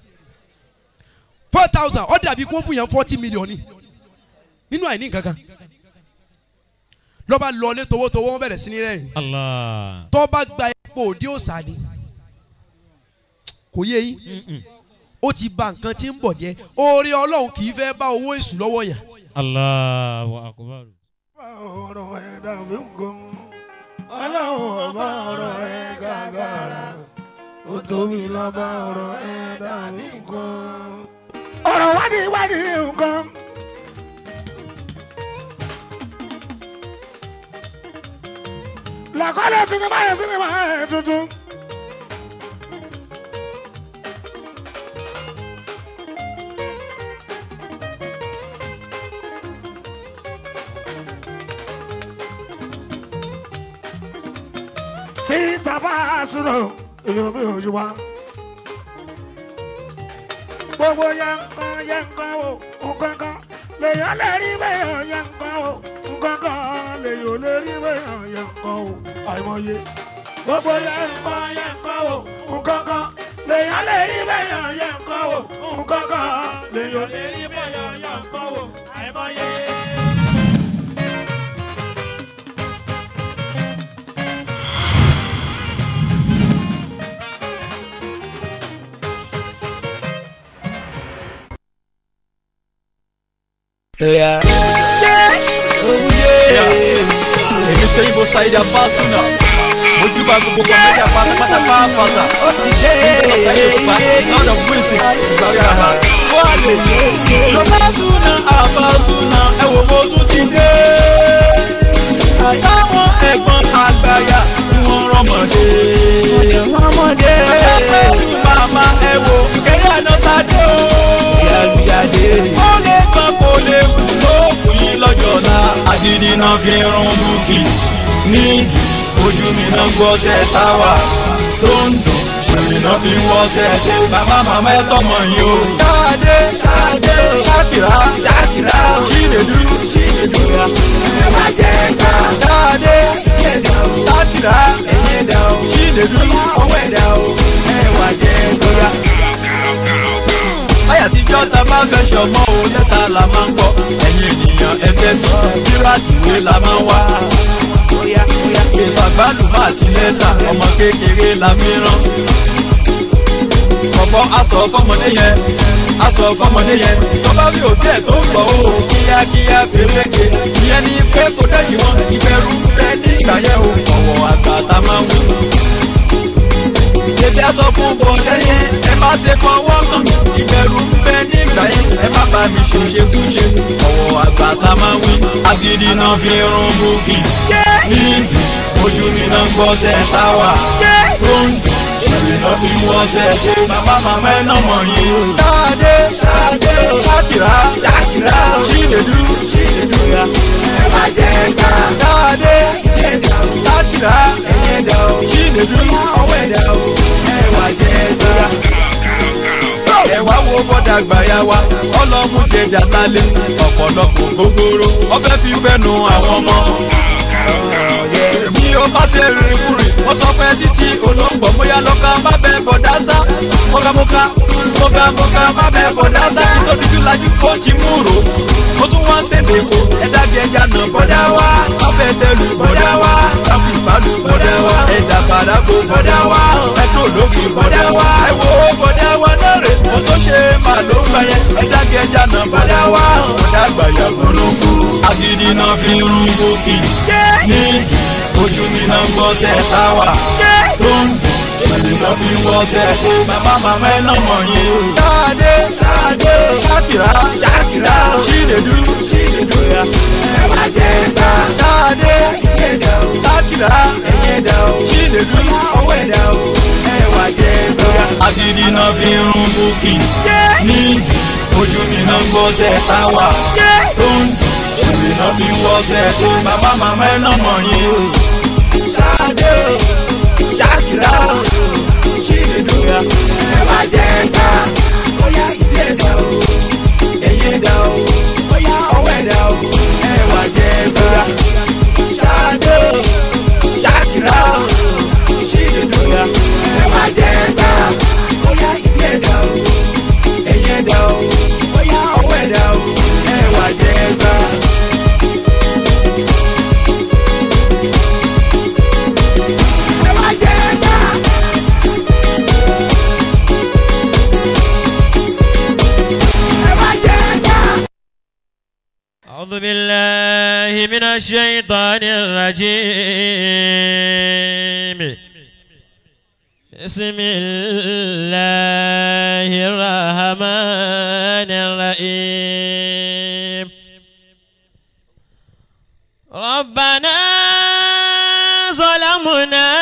four thousand ó dàbí kó fún yẹn forty million ni nínú àìní nǹkan kan lọ́ba lọlé towótowó wọn bẹ̀rẹ̀ sí ní rẹ́rìn Allah. tọ́ba gba epo òdi òsà ni kò yé yín Mm-mm. ó ti ba nǹkan tí ń bọ̀ jẹ́ oore ọlọ́run kì í fẹ́ bá owó èṣù lọ́wọ́ yẹn Allahu akbar. ọ̀rọ̀ ẹ̀dá mi ń gan. ọlọ́run ọba ọ̀rọ̀ ẹ̀ gàgàrà ó tóbi lọ́ba ọ̀rọ̀ ẹ̀dá mi ń gan. ọ̀rọ̀ wádìí wádìí nǹkan. làkọ́lẹ̀ sinimá yẹn sinimá yẹn tuntun. tí tàbá sùnà èèyàn mi ò yí wa. gbogbo yankan yankan o nkankan lèèyàn lè rí bẹ́ẹ̀ yankan o nkankan lèèyàn lè rí bẹ́ẹ̀ yankan o àìmọye. gbogbo yankan yankan o nkankan lèèyàn lè rí bẹ́ẹ̀ yankan o nkankan lèèyàn lè rí bẹ́ẹ̀ yankan o àìmọye. Yeah. èmi tó yìnbó ṣàyídà fásúnà mojú bá gbogbo kọ̀mẹ́dà pátápátá pàápàá ó ti dé ìgbà ṣàyídà òṣùpá lọ́dọ̀ wíìsì ìgbàgbà wà lè lọ fásúnà àfásúnà ẹ wò mo tún ti dé àtàwọn ẹ̀gbọ́n àgbàyà tí wọ́n rọ́mọdé rọ́mọdé pẹ̀lú màmá ẹ wò kẹ́yà náà sáde o ìyàlúyàdé ó lè gbọ́n kó lè kú ló fún yín lọ́jọ́ náà àdìdì náà fi rún búkì nídìí ojú mi náà gbọ́ sẹ́ táwà tó ń dùn èmi náà fi wọ́ sẹ́ ṣe bàbá màmá ẹ tọmọ yín o. dáadé dáadé ṣàkìrà ṣàkìrà ṣìlèdú ṣìlèdú ẹ má jẹ ká. dáadé ṣàkìrà ṣìlèdú ọwọ́ ẹ̀dá o ẹ wá jẹ gbọ́dá láyà tíjọ́ ta bá fẹ́ ṣọmọ o lẹ́tà la máa ń kọ́ ẹ̀yin ènìyàn ẹgbẹ́ tí pírátì ìwé la máa ń wá. ìfàgbálùmọ́ àti lẹ́tà ọmọ kékeré la fi rán. kọ̀kọ́ aṣọ fọmọdé yẹn aṣọ fọmọdé yẹn tó bá rí òbí ẹ̀ tó ń gbọ́ o kíákíá fèrèké ìyẹn ni pé kò dẹ́yìn wọn ìbẹ̀rù bẹ nígbà yẹn o ọ̀wọ̀ àgbà tá a máa ń wí Bébí aṣọ fún bọ̀dẹ́ yẹn, ẹ má ṣe fọwọ́ kàn mí. Ìbẹ̀rù ń bẹ nígbà yẹn, ẹ má bá mi ṣòṣe kúṣe. Ọ̀wọ̀ àgbà tá máa wí. Agídí náà fi rún búkì. Níbi ojú mi náà gbọ́ sẹ́ táwà. Tó ń dùn, èmi náà fi wọ́ sẹ́ ṣe. Bàbá màmá ẹ náà mọ̀ yín. Dáadé, dáadé, Ṣákìrá, Ṣákìrá, Ṣílèdú, Ṣílèdú ya. Ẹ má jẹ ká. Dáadé, Ṣákìrá, ẹ̀yẹ̀dá o. Ṣílèdú, ọwọ́ ẹ̀dá o. Ẹ wá jẹ ká ẹ wá wo bọ́dà gbàyà wa ọlọ́mú jẹjà lálẹ́ ọ̀pọ̀lọpọ̀ gbogbooro ọbẹ̀ fi fẹ́nu àwọn ọmọ. èmi o bá ṣe rìn kúrìn wọ́n sọ fún ẹ títí olóńgbò bóyá lọ́ka má bẹ bọ̀dá sá mọ́kàmọ́ká mọ́kàmọ́ká má bẹ bọ̀dá sá kí tó dúdú lajú kó ti mú rò ó tún wá ṣèdè kó ẹ̀dá gẹ̀ẹ́jà náà bọ̀dá wá má fẹsẹ̀ lù bọ̀dá wá káfí ìbálù bọ̀dá wá ẹ̀dá bàdàgbò bọ̀dá wá ẹ̀tọ́ ológi bọ̀dá wá ẹ̀wọ̀ bọ̀dá wá lóore mo tó ṣe má ló ń gbà yẹn ẹ̀dá gẹ̀ẹ́jà náà bọ̀dá wá bọ̀dá gbàyà gbólógbó agídí náà fi ń rún gòkè ní ojú mi náà gbọ́ sẹ́ sáwà tó ń dùn ìlú náà fi wọ́ sẹ́ ṣe màmá màmá ẹ̀ náà mọ̀ yín. Ṣáàdé Ṣáàdé Ṣákìrá Ṣákìrá Chinedu Chinedu ya ẹ wá jẹ gbà. Ṣáàdé Ìyẹ̀dà o Ṣákìrá Ẹ̀yẹ̀dà o Chinedu ọwọ́ ẹ̀dà o ẹ wá jẹ gbà. Agídí náà fi ń rún bókì ní ojú mi náà gbọ́ sẹ́ sáwà tó ń dùn ìrìn náà fi wọ́ sẹ́ ṣe màmá màmá ẹ̀ náà mọ̀ yín. Ṣáàdé Ṣákìrá Chinedu ya ẹ wá jẹ gbà. Bóyá ìdí ẹ̀dá o, ẹ̀yìn ẹ̀dá o, bóyá ọwọ́ ẹ̀dá o, ẹ wá jẹ gbà. Ṣáàdé Ṣákìrá Chinedu ya ẹ wá jẹ gbà. Bóyá ìdí ẹ̀dá o, ẹ̀yìn ẹ̀dá o, bóyá ọwọ́ ẹ̀dá o, ẹ wá jẹ gbà. Ẹ wá jẹ gbà. Ẹ wá jẹ gbà. أعوذ بالله من الشيطان الرجيم بسم الله الرحمن الرحيم ربنا ظلمنا